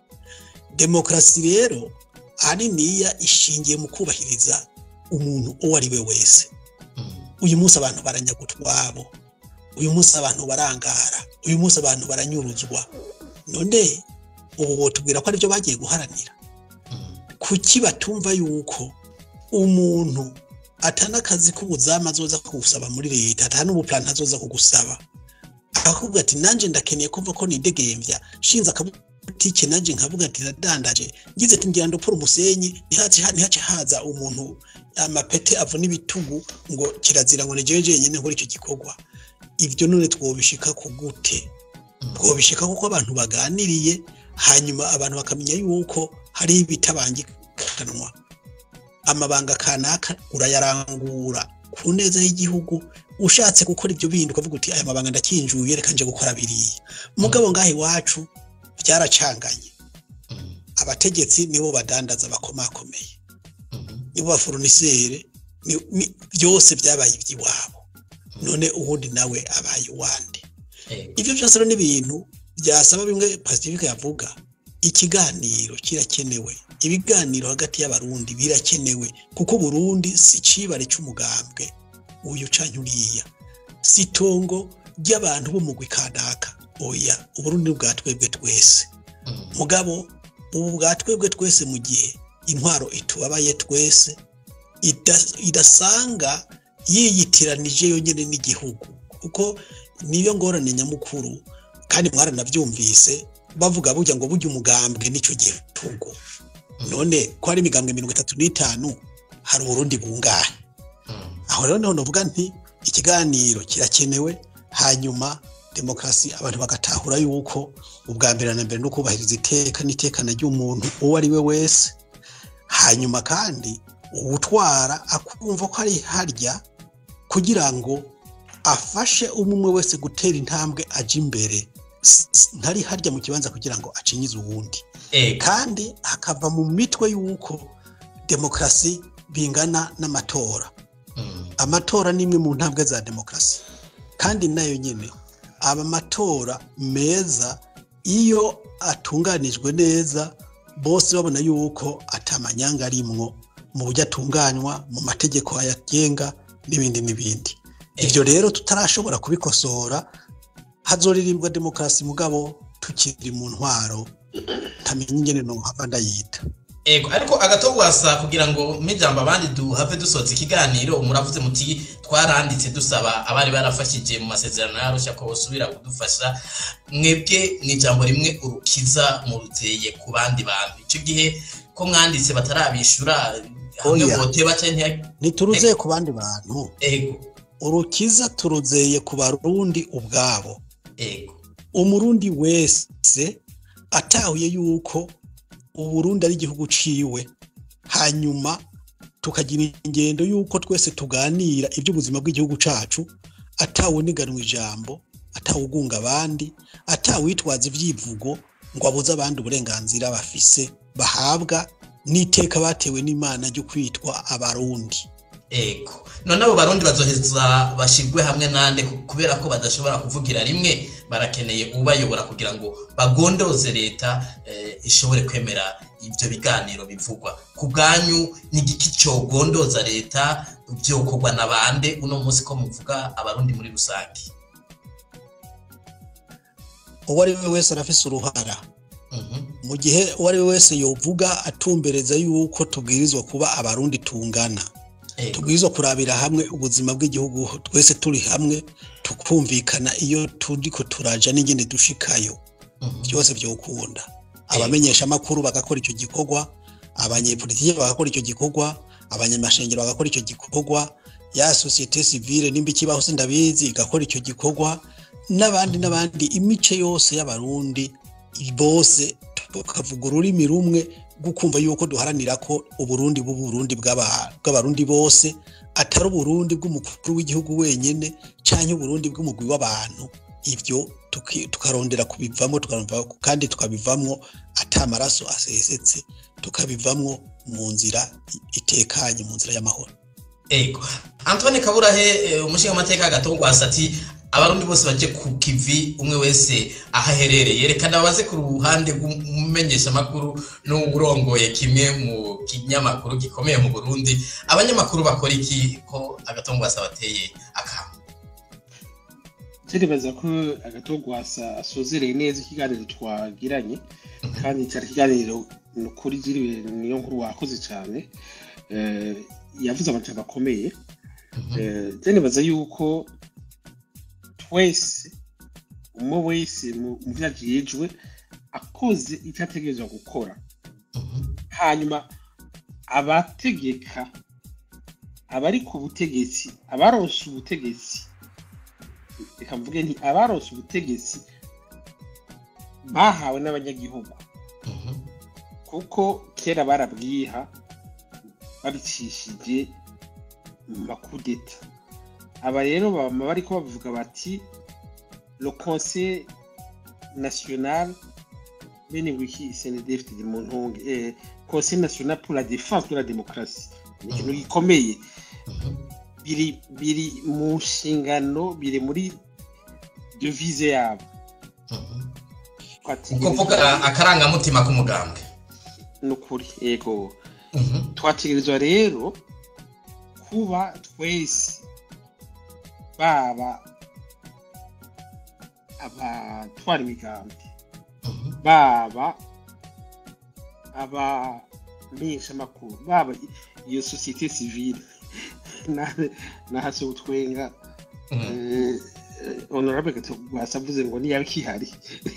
demokarasi rero ahaniniya ishingiye mu kubahiriza umuntu uwo ari we wese Mm. uyu munsi abantu baranyaga utwabo uyu munsi abantu barangara uyu munsi abantu baranyuruzwa none ubu botubwira ko aribyo bagiye guharanira Mm. kuki batumva yuko umuntu atana akazi k'ubuzamu azoza kugusaba muri leta atana n'ubuplan azoza kugusaba akakubwira ati nanjye ndakeneye kumva ko nidegembya shinze akabutike nanjye nkavuga ati ndadandaje ngize ati ngira ndopfura umusenyi ntihace ntihace haza umuntu amapete avuna ibitugu ngo kirazira ngo nijewe jenyine nkora icyo gikorwa ibyo none twobishika ku gute twobishika kuko abantu baganiriye hanyuma abantu bakamenya yuko hari ibitabangikanwa amabanga kanaka urayarangura ku neza y'igihugu ushatse gukora ibyo bindi ukavuga uti aya mabanga ndakinjuye reka nje gukora biriya mugabo ngaha iwacu byaracanganye abategetsi nibo badandaza bakomakomeye nibo bafurunisere ni- ni- byose byabaye iby'iwabo none ubundi nawe abaye uwande Ego. ibyo byose rero ni ibintu byasaba bimwe pacifique yavuga ikiganiro kirakenewe ibiganiro hagati y'abarundi birakenewe kuko burundi si icibare cy'umugambwe uyu canke uriya si itongo ry'abantu b'umugwi kanaka oya uburundi ni bwa twebwe twese mugabo ubu bwa twebwe twese mu gihe intwaro itubabaye twese ida- idasanga yiyitiranije yonyine n'igihugu kuko niyo ngorane nyamukuru kandi mwaranabyumvise bavuga burya ngo burya umugambwe n'icyo gihugu none ko hari imigambwe mirongo itatu n'itanu hari uburundi bungahe aho rero niho navuga nti ikiganiro kirakenewe hanyuma demokarasi abantu bagatahura yuko ubwa mbere na mbere no kubahiriza iteka n'itekana ry'umuntu uwo ari we wese hanyuma kandi uwutwara akumva ko ari harya kugira ngo afashe umwe umwe wese gutera intambwe aje imbere S- s- ntari harya mu kibanza kugira ngo acinyize uwundi Ego. kandi hakava mu mitwe y'uko demokarasi bingana n'amatora Mm. amatora ni imwe mu ntambwe za demokarasi kandi nayo nyine aba matora meza iyo atunganijwe neza bose babona yuko atamanyanga arimwo mu buryo atunganywa mu mategeko ayagenga n'ibindi n'ibindi ibyo rero tutarashobora kubikosora hazoririmbwa demokarasi mugabo tukiri mu ntwaro ntamenya ingene nohava ndayita Ego, ariko agatogwasa kugira ngo mijambo abandi duhave dusoza ikiganiro muravuze muti twaranditse dusaba abari barafashije mu masezerano yarusha ko bosubira kudufasha mwebwe mu ijambo rimwe urukiza muruzeye ku bandi bantu icyo gihe ko mwanditse batarabishura hamwe Oya. boteba canke ntituruzeye ku bandi bantu ego urukiza turuzeye ku barundi ubwabo ego umurundi wese atahuye yuko uburundi ari igihugu ciwe hanyuma tukagira ingendo yuko twese tuganira iby'ubuzima bw'igihugu cacu atawuniganwa ijambo atawugunga abandi atawitwaza ivyivugo ngo abuze abandi uburenganzira bafise bahabwa n'iteka batewe n'imana ryo kwitwa abarundi ego none abo barundi bazoheza bashirwe hamwe nande ku- kubera ko badashobora kuvugira rimwe barakeneye ubayobora kugira ngo bagondoze leta eh, ishobore kwemera ibyo biganiro bivugwa ku bwanyu ni igiki cyogondoza leta byokorwa na bande uno munsi ko muvuga abarundi muri rusange uwo ari we wese arafise uruhara Mhm. mu gihe uwo ari we wese yovuga atumbereza yuko tubwirizwa kuba abarundi tungana Ego. tubwirizwa kurabira hamwe ubuzima bw'igihugu twese turi hamwe tukumvikana iyo turiko turaja n'ingene dushikayo Mhm. byose byokunda abamenyesha amakuru bagakora icyo gikorwa abanyepolitike bagakora icyo gikorwa abanyamashengero bagakora icyo gikorwa ya sosiyete sivile nimba ikibaho sindabizi igakora icyo gikorwa n'abandi n'abandi imice yose y'abarundi bose tukavuga ururimi rumwe rwo kumva yuko duharanira ko uburundi bw'uburundi bw'aba- bw'abarundi bose atari uburundi bw'umukuru w'igihugu wenyine cyangwa uburundi bw'umugwi w'abantu ibyo tuki- tukarondera kubivamo tukarondera kandi tukabivamo ata amaraso asesetse tukabivamo mu nzira itekanye mu nzira y'amahoro ego antoine kaburahe umushinga amateka agatogwasa ati abarundi bose baje ku kivi umwe wese aho aherereye reka ndabaze ku ruhande rw'umumenyeshamakuru n'uwurongoye kimwe mu kinyamakuru gikomeye mu burundi abanyamakuru bakora iki ko agatogwasa bateye akantu turibaza ko agatogwasa asozereye neza ikiganiro twagiranye kandi cyari ikiganiro ni ukuri giriwe niyo nkuru wakoze cyane Eh, yavuze amajambo akomeye Eh, je nibaza yuko twese umwe wese mu mu vyo ajejwe akoze icyo ategerezwa gukora hanyuma abategeka abari ku butegetsi abaronse ubutegetsi reka mvuge nti abaronse ubutegetsi bahawe n'abanyagihugu kuko kera barabwiha babicishije mu makudeta aba rero bama bariko bavuga bati le conseil national bene wiki cndf mu ntunge eh, conseil national pour la défense de la démocratie ni ikintu gikomeye Mhm. biri biri mu nshingano biri muri devise yabo Mhm. Twategerezwa- ukuvuga akarangamutima k'umugambwe ni ukuri yego Mhm. twategerezwa rero kuba twese baba abatwara imigambi Mhm. baba abamenyeshamakuru baba iyo sosiyete sivile nahase utwenga Mhm. honorable basavuze ngo niyabe kihari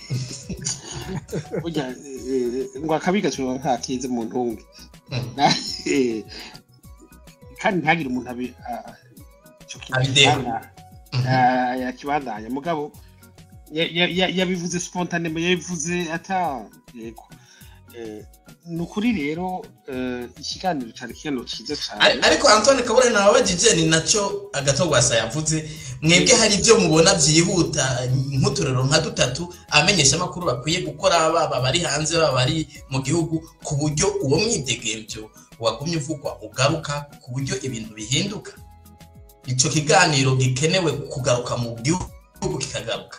burya eh, ngo akabi gashobora nta kize mu ntunge Mhm. Na- eh, kandi ntagire umuntu abe ah, ico kintu Abideho. kibanda- Mhm. ah, yakibandanya mugabo ya- ya- ya- yabivuze spontanemo yabivuze ata yego Eh, ni ukuri rero eh, ikiganiro cyari kiganiro cyiza Ari- cyane ariko antoni kabure nababajije ni nacyo agatogwasa yavuze mwebwe hari ibyo mubona byihuta nk'uturero nka dutatu abamenyeshamakuru bakwiye gukora baba bari hanze baba bari mu gihugu ku buryo uwo mwidegemvyo wagumye uvugwa ugaruka ku buryo ibintu bihinduka ico kiganiro gikenewe kugaruka mu gihugu kikagaruka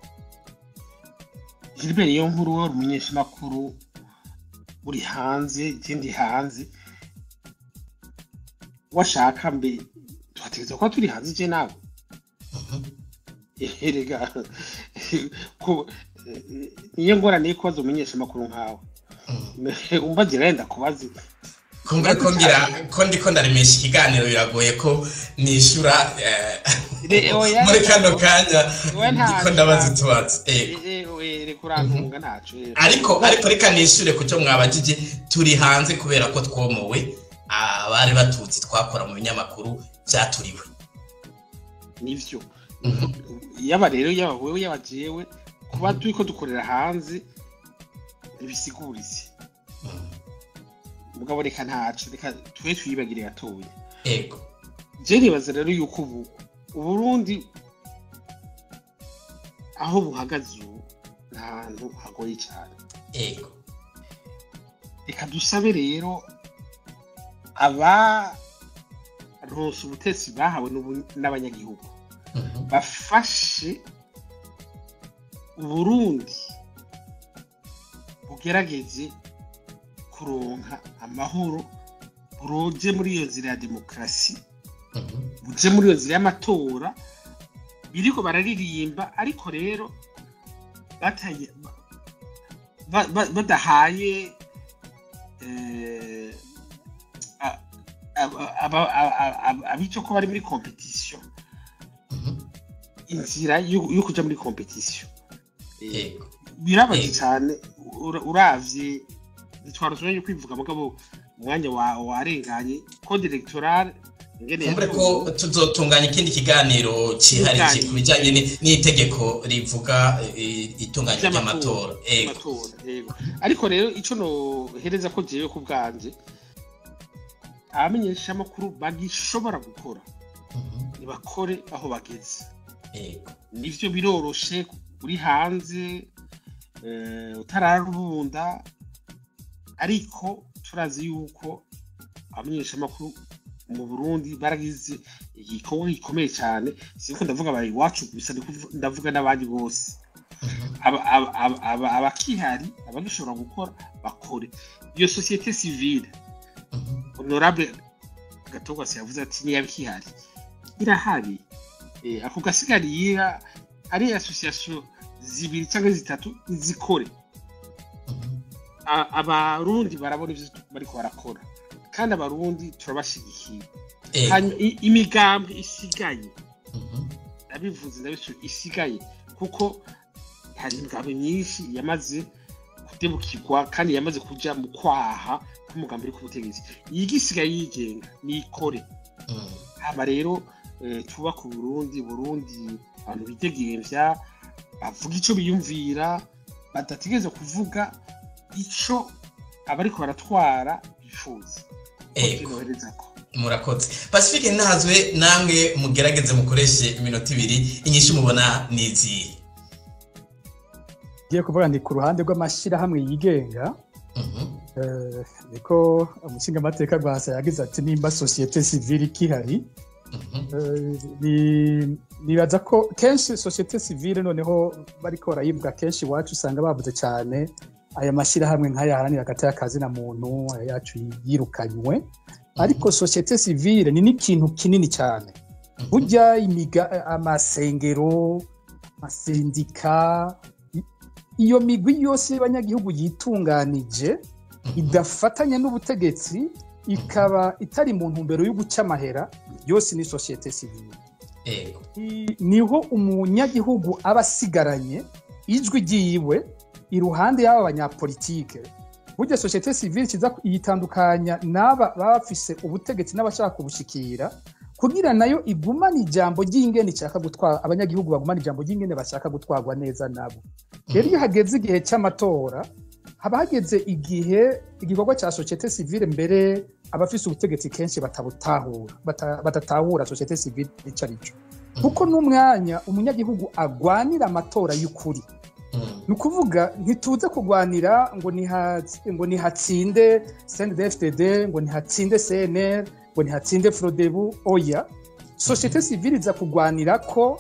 Gilbert iyo nkuru wari umunyeshamakuru uri hanze ikindi hanze washaka mbe tuhategereza kuba turi hanze je nawe erega ko eh, niyo ngorane yo kubaza umunyeshamakuru nkawe umbagira yenda kubaza kumva ko ngira ko ndiko ndaremesha ikiganiro biragoye ko nishura eh, Re- oya, muri kano kanya we nta- ndiko ndabaza utubazo eh. reka urantunga ntaco eh. ariko ariko reka nishure ku cyo mwabajije turi hanze kubera ko twomowe abari batutsi twakora mu binyamakuru byaturiwe nivyo yaba rero yaba wewe yaba jewe kuba turiko dukorera hanze ntibisigurize mugabo reka ntaco reka twe twiyibagire gatoya ego je nibaza rero yuko ubu uburundi aho buhagaze ubu ni ahantu hagoye cyane ego reka dusabe rero abaronse ubutetsi bahawe n'ubu- n'abanyagihugu Mhm. bafashe uburundi bugerageze kuronka amahoro buroje muri iyo nzira ya demokarasi Mhm. buje muri iyo nzira y'amatora biriko bararirimba ariko rero bataye ba- ba- badahaye eh, a- aba- aba- aba- aba- abico ko bari muri competition Mhm. inzira yo yo kuja muri competition Eh, ego birabaje Eh. cyane ura- uravye ntitwarushoboye kwivuga mugabo umwanya wa- warenganye code electorale ingene kumbure yatunguwe. ko tuzotunganya ikindi kiganiro cyihariye ku bijyanye ni- n'itegeko rivuga eh, itunganya ry'amatora ego amatora yego ariko rero icyo nohereza ko jewe ku bwanje abamenyeshamakuru bagishobora gukora Mhm. ntibakore aho bageze ego nivyo biroroshe uri hanze eh, utararubunda ariko turazi yuko abamenyeshamakuru mu burundi baragize igikorwa gikomeye cyane sinko ndavuga aba iwacu gusa ndi kuvu- ndavuga n'abandi bose Mhm. aba- aba- aba- aba- abakihari abagishobora gukora bakore iyo sosiyete sivile Mhm. honorable gatogwasi yavuze ati niba ikihari irahari Eh, ako gasigariye ari association zibiri cyangwa zitatu zikore Mhm. A- abarundi barabona ivyo bariko barakora kandi abarundi turabashigikiye ego hanyuma i- imigambi isigaye Mhm. ndabivuze ndabisu isigaye kuko hari imigambi myinshi yamaze kudebukirwa kandi yamaze kuja mu kwaha k'umugambi uri ku butegetsi yigisigaye yigenga nikore Mhm. hama rero eh, twubaka uburundi burundi abantu bidegemvya bavuga ico biyumvira badategereza kuvuga ico abariko baratwara bifuza ego nohereza ko murakoze pacifique ntazwe namwe mugerageze mukoreshe iminota ibiri inyinshi mubona ni izihe ngiye kuvuga ni ku ruhande rw'amashyirahamwe yigenga Mhm, eh, niko umushingamateka rwasa yagize ati nimba sosiyete sivile ikihari mhm, Eh, ni- nibaza ko kenshi sosiyete sivile noneho bariko barayivuga kenshi iwacu usanga bavuze cyane aya mashyirahamwe nk'ayaharanira hagati y'akazi na muntu aya yacu yirukanywe ariko sosiyete sivile ni n'ikintu kinini cyane mhm, burya imiga amasengero amasendika i- iyo migwi yose y'abanyagihugu yitunganije mhm, idafatanya n'ubutegetsi ikaba itari mu ntumbero yo guca amahera yose ni sosiyete sivile yego I- niho umunyagihugu aba asigaranye ijwi ryiwe iruhande y'aba banyapolitike burya sosiyete sivile kiza yitandukanya n'aba baba bafise ubutegetsi n'abashaka kubushikira kugira nayo igumane ijambo ry'ingene ishaka gutwara abanyagihugu bagumane ijambo ry'ingene bashaka gutwarwa neza nabo rero iyo hageze igihe cy'amatora haba hageze igihe igikorwa cya sosiyete sivile mbere abafise ubutegetsi kenshi batabutahura bata- badatahura sosiyete sivile icyo ari cyo kuko n'umwanya umunyagihugu agwanira amatora y'ukuri Mhm, ni ukuvuga ntituze kurwanira ngo niha- ngo nihatsinde cndfdd ngo nihatsinde cnr ngo nihatsinde frodebu oya sosiyete sivile iza kurwanira ko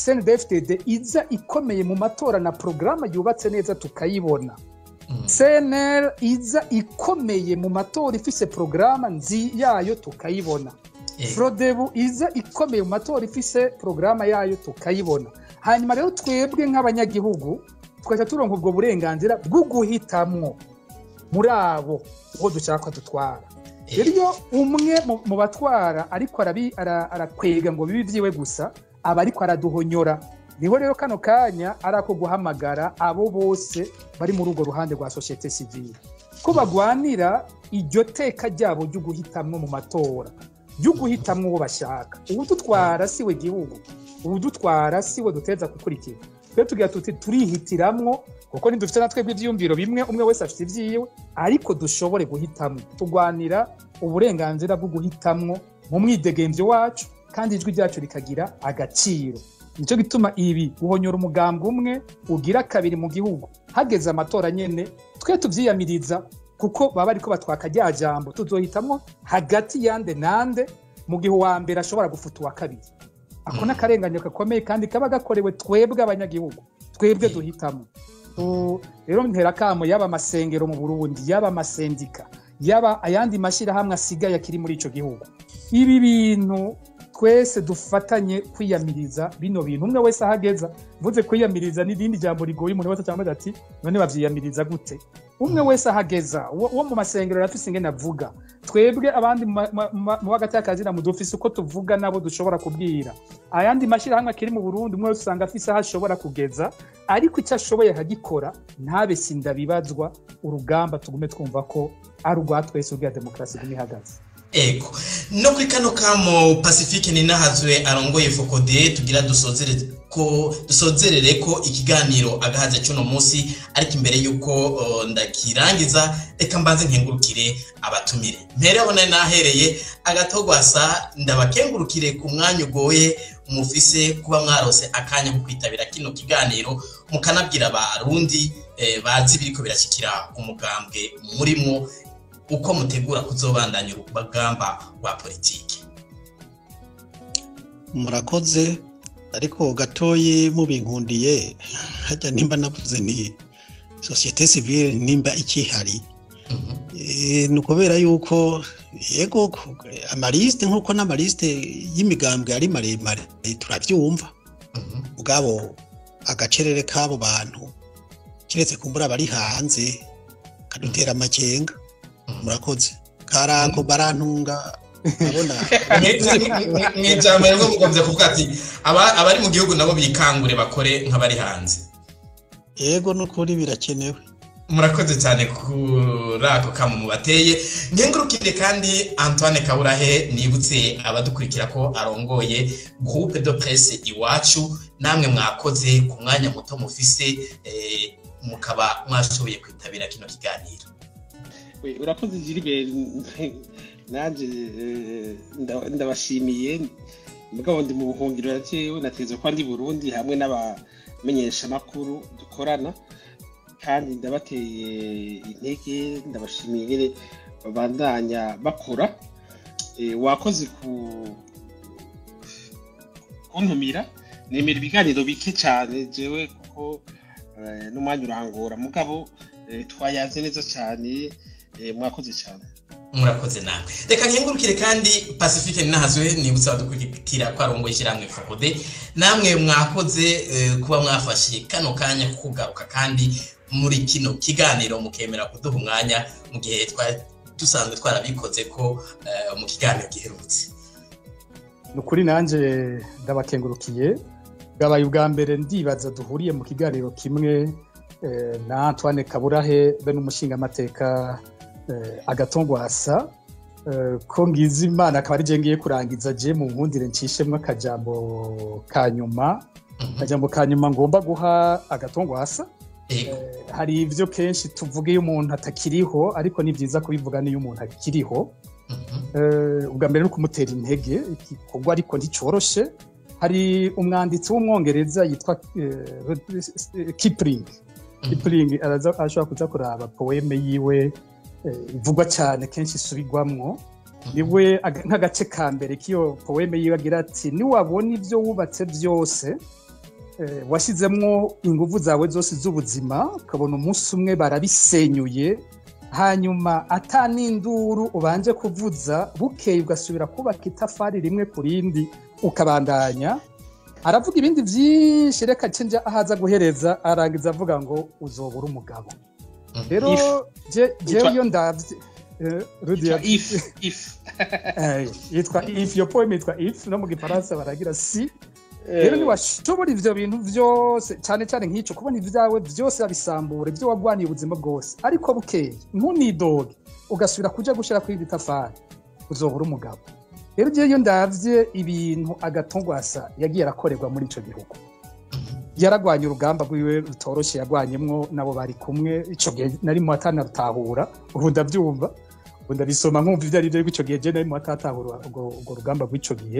cndfdd iza ikomeye mu matora na porogaramu yubatse neza tukayibona mhm, cnr iza ikomeye mu matora ifise porogaramu nzi yayo tukayibona yego, frodebu iza ikomeye mu matora ifise porogaramu yayo tukayibona hanyuma rero twebwe nk'abanyagihugu twahita turonka ubwo burenganzira bwo guhitamwo muri abo uwo dushaka ko dutwara rero iyo umwe mu- mu batwara ariko arabi- ara- arakwega ngo bibe ibyiwe gusa aba ariko araduhonyora niho rero kano kanya ari ako guhamagara abo bose bari muri urwo ruhande rwa sosiyete sivile ko bagwanira iryo teka ryabo ryo guhitamwo mu matora ryo guhitamwo uwo bashaka uwudutwara si we gihugu uwudutwara si we duteza gukurikira rero tugira tuti turihitiramwo kuko ntidufite na twebwe ibyiyumviro bimwe umwe wese afite ibyiwe ariko dushobore guhitamwo turwanira uburenganzira bwo guhitamwo mu mwidegemvyo wacu kandi ijwi ryacu rikagira agaciro nicyo gituma ibi guhonyora umugambwe umwe ugira kabiri mu gihugu hageze amatora nyene twe tuvyiyamiriza kuko baba bariko batwaka rya jambo tuzohitamwo hagati yande nande mu gihe uwa mbere ashobora gufuta uwa kabiri ako ni akarenganyo gakomeye kandi kaba gakorewe twebwe abanyagihugu twebwe duhitamo Tu- rero ntera kamo yaba amasengero mu burundi yaba amasendika yaba ayandi mashyirahamwe asigaye akiri muri ico gihugu ibi bintu twese dufatanye kwiyamiriza bino bintu umwe wese ahageza mvuze kwiyamiriza n'irindi jambo rigoye umuntu wese cyangwa ati none bavyiyamiriza gute umwe wese ahageza uwo uwo mu masengero arafise ingene avuga twebwe abandi mu ma- ma- ma- mu hagati y'akazina mu dufise uko tuvuga nabo dushobora kubwira ayandi mashyirahamwe akiri mu burundi umwe wese usanga afise aho ashobora kugeza ariko icyo ashoboye akagikora ntabe sindabibazwa urugamba tugume twumva ko ari urwa twese ubwa demokarasi iguma ihagaze ego no kuri kano kamo pacifique ninahazwe arongoye fokode tugira dusozere ko dusozerere ko ikiganiro agahaze cy'uno munsi ariko imbere y'uko uh, ndakirangiza reka mbanze nkengurukire abatumire mpere aho nari nahereye agatogwasa ndabakengurukire ku mwanya ugoye mufise kuba mwarose akanya ko kwitabira kino kiganiro mukanabwira abarundi eh, bazi biriko birashyikira umugambwe murimwo uko mutegura kuzobandanya urugamba rwa politiki murakoze ariko gatoyi mubinkundiye hajya nimba navuze ni sosiyete sivile nimba ikihari Eh, ni ukubera yuko yego ku- amalisite nk'uko n'amalisite y'imigambwe ari maremare turabyumva ubwabo agacerere k'abo bantu keretse kumbura bari hanze kadutera amakenga murakoze karango barantunga abona mu ijambo rero mugombye kuvuga ati aba- abari mu gihugu nabo bikangure bakore nk'abari hanze yego n'ukuri birakenewe murakoze cyane kuri ako kamo mubateye nkengurukire kandi antoine kaburahe nibutse abadukurikira ko arongoye groupe de presse iwacu namwe mwakoze ku mwanya muto mufise eh, mukaba mwashoboye kwitabira kino kiganiro We, urakoze Gilbert nanjye eh, nda- ndabashimiye mugabo ndi mu buhungiro yatewe nateze ko ndi burundi hamwe n'abamenyeshamakuru dukorana kandi ndabateye intege ndabashimiye nyine babandanya bakora Eh, wakoze ku kuntumira nemera ibiganiro bike cyane jewe kuko eh, n'umwanya urangora mugabo eh, twayaze neza cyane eh, mwakoze cyane murakoze nawe reka nkengurukire kandi pacifique ninahazwe nibutsa abadukurikira ko arongoye ishyirahamwe fokode namwe mwakoze eh, kuba mwafashe kano kanya ko kugaruka kandi muri kino kiganiro mukemera kuduha umwanya mu gihe twari dusanzwe twarabikoze ko eh, mu kiganiro giherutse ni ukuri nanjye ndabakengurukiye bwabaye ubwa mbere ndibaza duhuriye mu kiganiro kimwe eh, na antoine kaburahe be n'umushingamateka eh, agatongwasa eh, ko ngize imana akaba ari je ngiye kurangiza je mu nkundire ncishemwo akajambo ka nyuma Mhm. akajambo ka nyuma ngomba guha agatongwasa Ego. Eh, hari ibyo kenshi tuvuga iyo umuntu atakiriho ariko ni byiza kubivuga n'iyo umuntu akiriho Mhm. Eh, ubwa mbere ni ukumutera intege igikorwa ariko nticoroshe hari umwanditsi w'umwongereza yitwa eh, Kipling Mhm. Kipling araza- ashobora kuza kuraba poeme yiwe eh, ivugwa cyane kenshi isubirwamwo niwe aga- nk'agace ka mbere k'iyo poeme yiwe agira ati niwabona ibyo wubatse byose eh, washyizemwo ingufu zawe zose z'ubuzima ukabona umunsi umwe barabisenyuye hanyuma ata n'induru ubanje kuvuza bukeye ugasubira kubaka itafari rimwe ku rindi ukabandanya aravuga ibindi byinshi reka nja ahaza guhereza arangiza avuga ngo uzobura umugabo Mhm. rero If. je- jewe Yitwa- iyo ndavye eh, Rudia- if if eh, yitwa if iyo poem yitwa if no mu gifaransa baragira si Eh, rero ntiwashobora ivyo bintu vyose cyane cyane nk'ico kubona ivyawe vyose babisambura ivyo wagwaniye ubuzima bwose ariko bukeye ntunidoge ugasubira kuja gushira kuri iri tafari uzobura umugabo rero jewe iyo ndavye ibintu agatongwasa yagiye arakorerwa muri ico gihugu yaragwanye urugamba rwiwe rutoroshe yagwanyemwo nabo bari kumwe ico gihe nari mu atanarutahura ubu ndavyumva ubu ndabisoma nkumva ivyo ari vyo ariko ico gihe je nari mu atatahura urwo urwo rugamba rw'ico gihe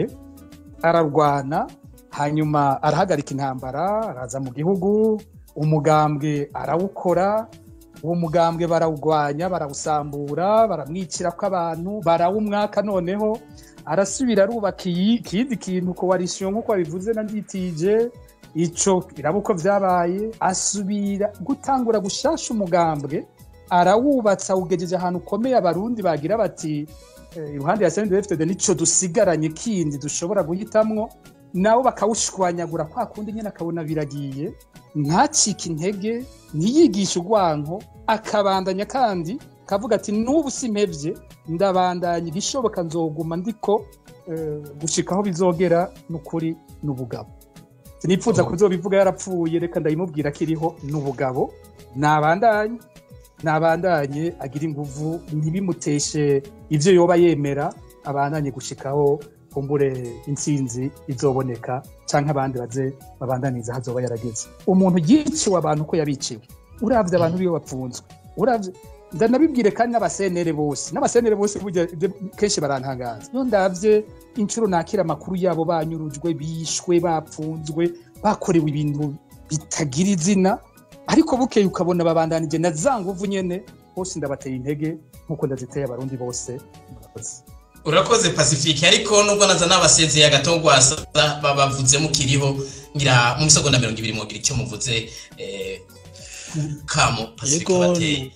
ararwana hanyuma arahagarika intambara araza mu gihugu umugambwe arawukora uwo mugambwe barawugwanya barawusambura baramwicira ko abantu barawumwaka noneho arasubira arubaka iyi- ikindi kintu koalisiyo nk'uko wabivuze na nditije ico iraba uko vyabaye asubira gutangura gushasha umugambwe arawubatsa awugejeje ahantu ukomeye abarundi bagira bati eh, iruhande ya CNDD-FDD nico dusigaranye kindi dushobora guhitamwo nabo bakawushwanyagura kwa kundi nyine akabona biragiye ntacike intege ntiyigishe urwanko akabandanya kandi kavuga ati n'ubu simpevye ndabandanya igishoboka nzoguma ndiko eh, gushika aho bizogera n'ukuri n'ubugabo sinipfuza Oh. kuzobivuga yarapfuye reka ndabimubwira ko iriho n'ubugabo nabandanye nabandanye agira inguvu ntibimuteshe ivyo yoba yemera abandanye gushikaho kumbure intsinzi izoboneka canke abandi baze babandaniza hazoba yarageze umuntu yiciwe abantu uko yabiciwe uravye abantu biwe bapfunzwe uravye ndanabibwire kandi n'abasenere bose n'abasenere bose burya ibyo kenshi barantangaza iyo ndavye inshuro nakira amakuru yabo banyurujwe bishwe bapfunzwe bakorewe ibintu bitagira izina ariko bukeye ukabona babandanije na za nguvu nyene bose ndabateye intege nk'uko ndaziteye abarundi bose murakoze urakoze pacifique ariko nubwo naza n'abasezeye agatongwasa babavuze mukiriho ngira mu misegonda mirongo ibiri mugira icyo muvuze eh, ku kamo pacifique yego bateye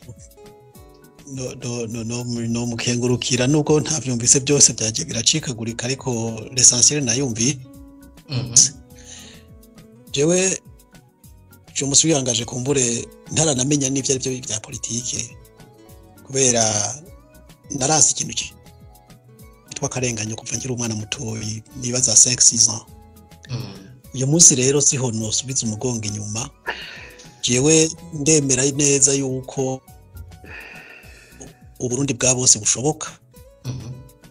no- no- no- no- no mukengurukira nubwo ntavyumvise byose byagiye biracikagurika ariko l'essentiel nayumviye Mhm. jewe je musi wihangaje kumbure ntaranamenya n'ivyo ari byo bya politike kubera naranse ikintu ki- kitwa akarenganyo kuva nkiri umwana mutoyi nibaza 5 6 ans Mhm. uyu munsi rero siho nosubiza umugongo inyuma jewe ndemera neza yuko uburundi bwa bose bushoboka Mhm.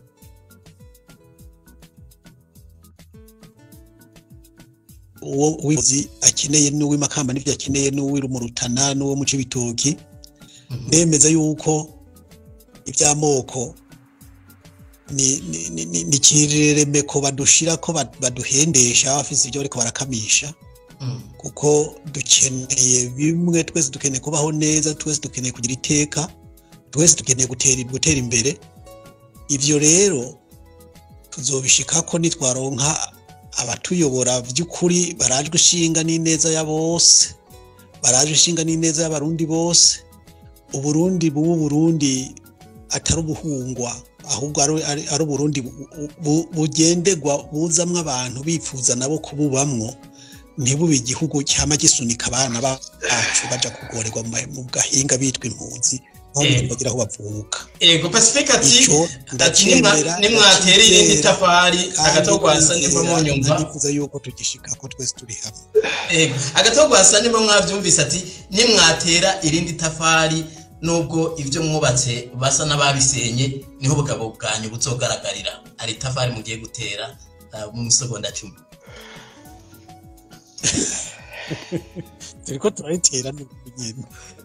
uwo uwizi akeneye n'uw'imakamba n'ibyo akeneye n'uw'irumurutana n'uwo mu cibitoki Mhm. ndemeza yuko iby'amoko ni ni- ni- ni- ni ikiremeko badushira ko bad- baduhendesha bafise ibyo bariko barakamisha Mm. kuko dukeneye bimwe twese dukeneye kubaho neza twese dukeneye kugira iteka twese dukeneye gutera gutera imbere ivyo rero tuzobishikako nitwaronka abatuyobora by'ukuri barajwe ishinga n'ineza ya bose barajwe ishinga n'ineza y'abarundi bose uburundi bubu burundi atari ubuhungwa ahubwo ari, ari, ari uburundi bu- bu- bugenderwa buzamwo abantu bifuza nabo kububamwo ntibube igihugu cyama gisunika abana bacu baja kugorerwa mu- mu gahinga bitwa impunzi nko Eh. bagira aho bavuka ego pacifique ati Ico ati ndacyemera, nimwa- nimwatera irindi ndacyizera, tafari kandi agatogwasa nimba ndizera, munyumva ndifuza yuko tugishika ko twese turi hamwe Ego, agatogwasa nimba mwavyumvise ati nimwatera irindi tafari nubwo ivyo mwubatse basa n'ababisenye niho ubugabo bwanyu buzogaragarira hari itafari mugiye gutera uh, mu misogonda cumi turiko turayitera n'ubunyene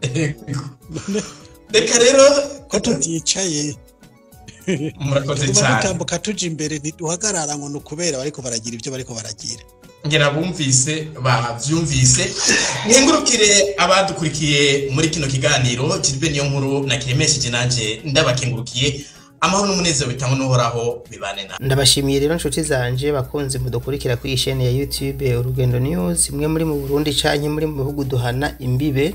reka rero ko tuticaye murakoze tuba cyane dutambuka tuja imbere ntiduhagarara ngo ni ukubera bariko baragira ibyo bariko baragira ngira bumvise bavyumvise nkengurukire abadukurikiye muri kino kiganiro Gilbert niyo nkuru na kiremesheje nanje ndabakengurukiye amahoro n'umunezero bitangwa n'uhoraho bibane na ndabashimiye rero inshuti zanje bakunze mudukurikira kuri iyi shene ya youtube urugendo news imwe muri mu burundi canke muri mu bihugu duhana imbibe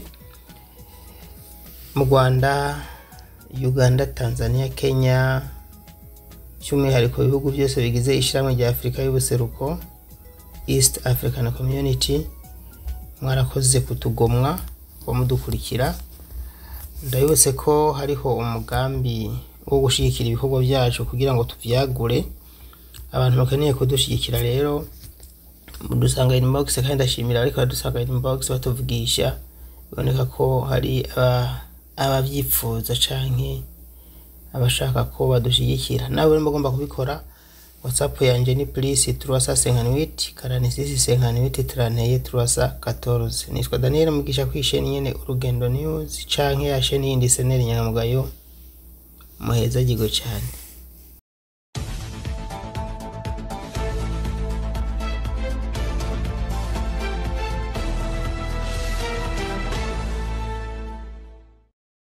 mu rwanda uganda tanzania kenya by'umwihariko ibihugu byose bigize ishyirahamwe rya afurika y'ubuseruko east african community mwarakoze kutugomwa wo mudukurikira ndabibutse ko hariho umugambi wo gushyigikira ibikorwa byacu kugira ngo tubyagure abantu bakeneye kudushyigikira rero mudusanga inbox kandi ndashimira ariko badusanga inbox batuvugisha biboneka ko hari aba- ababyifuza canke abashaka ko badushyigikira nawe rero mugomba kubikora whatsapp yanjye ni plus turasa senkanwiti karanisisi senkanwiti turanteye turasa 14 nitwa daniel mugisha kwisheni nyene urugendo news canke ya sheni yindi seneri nyangamugayo muheza gigo cyane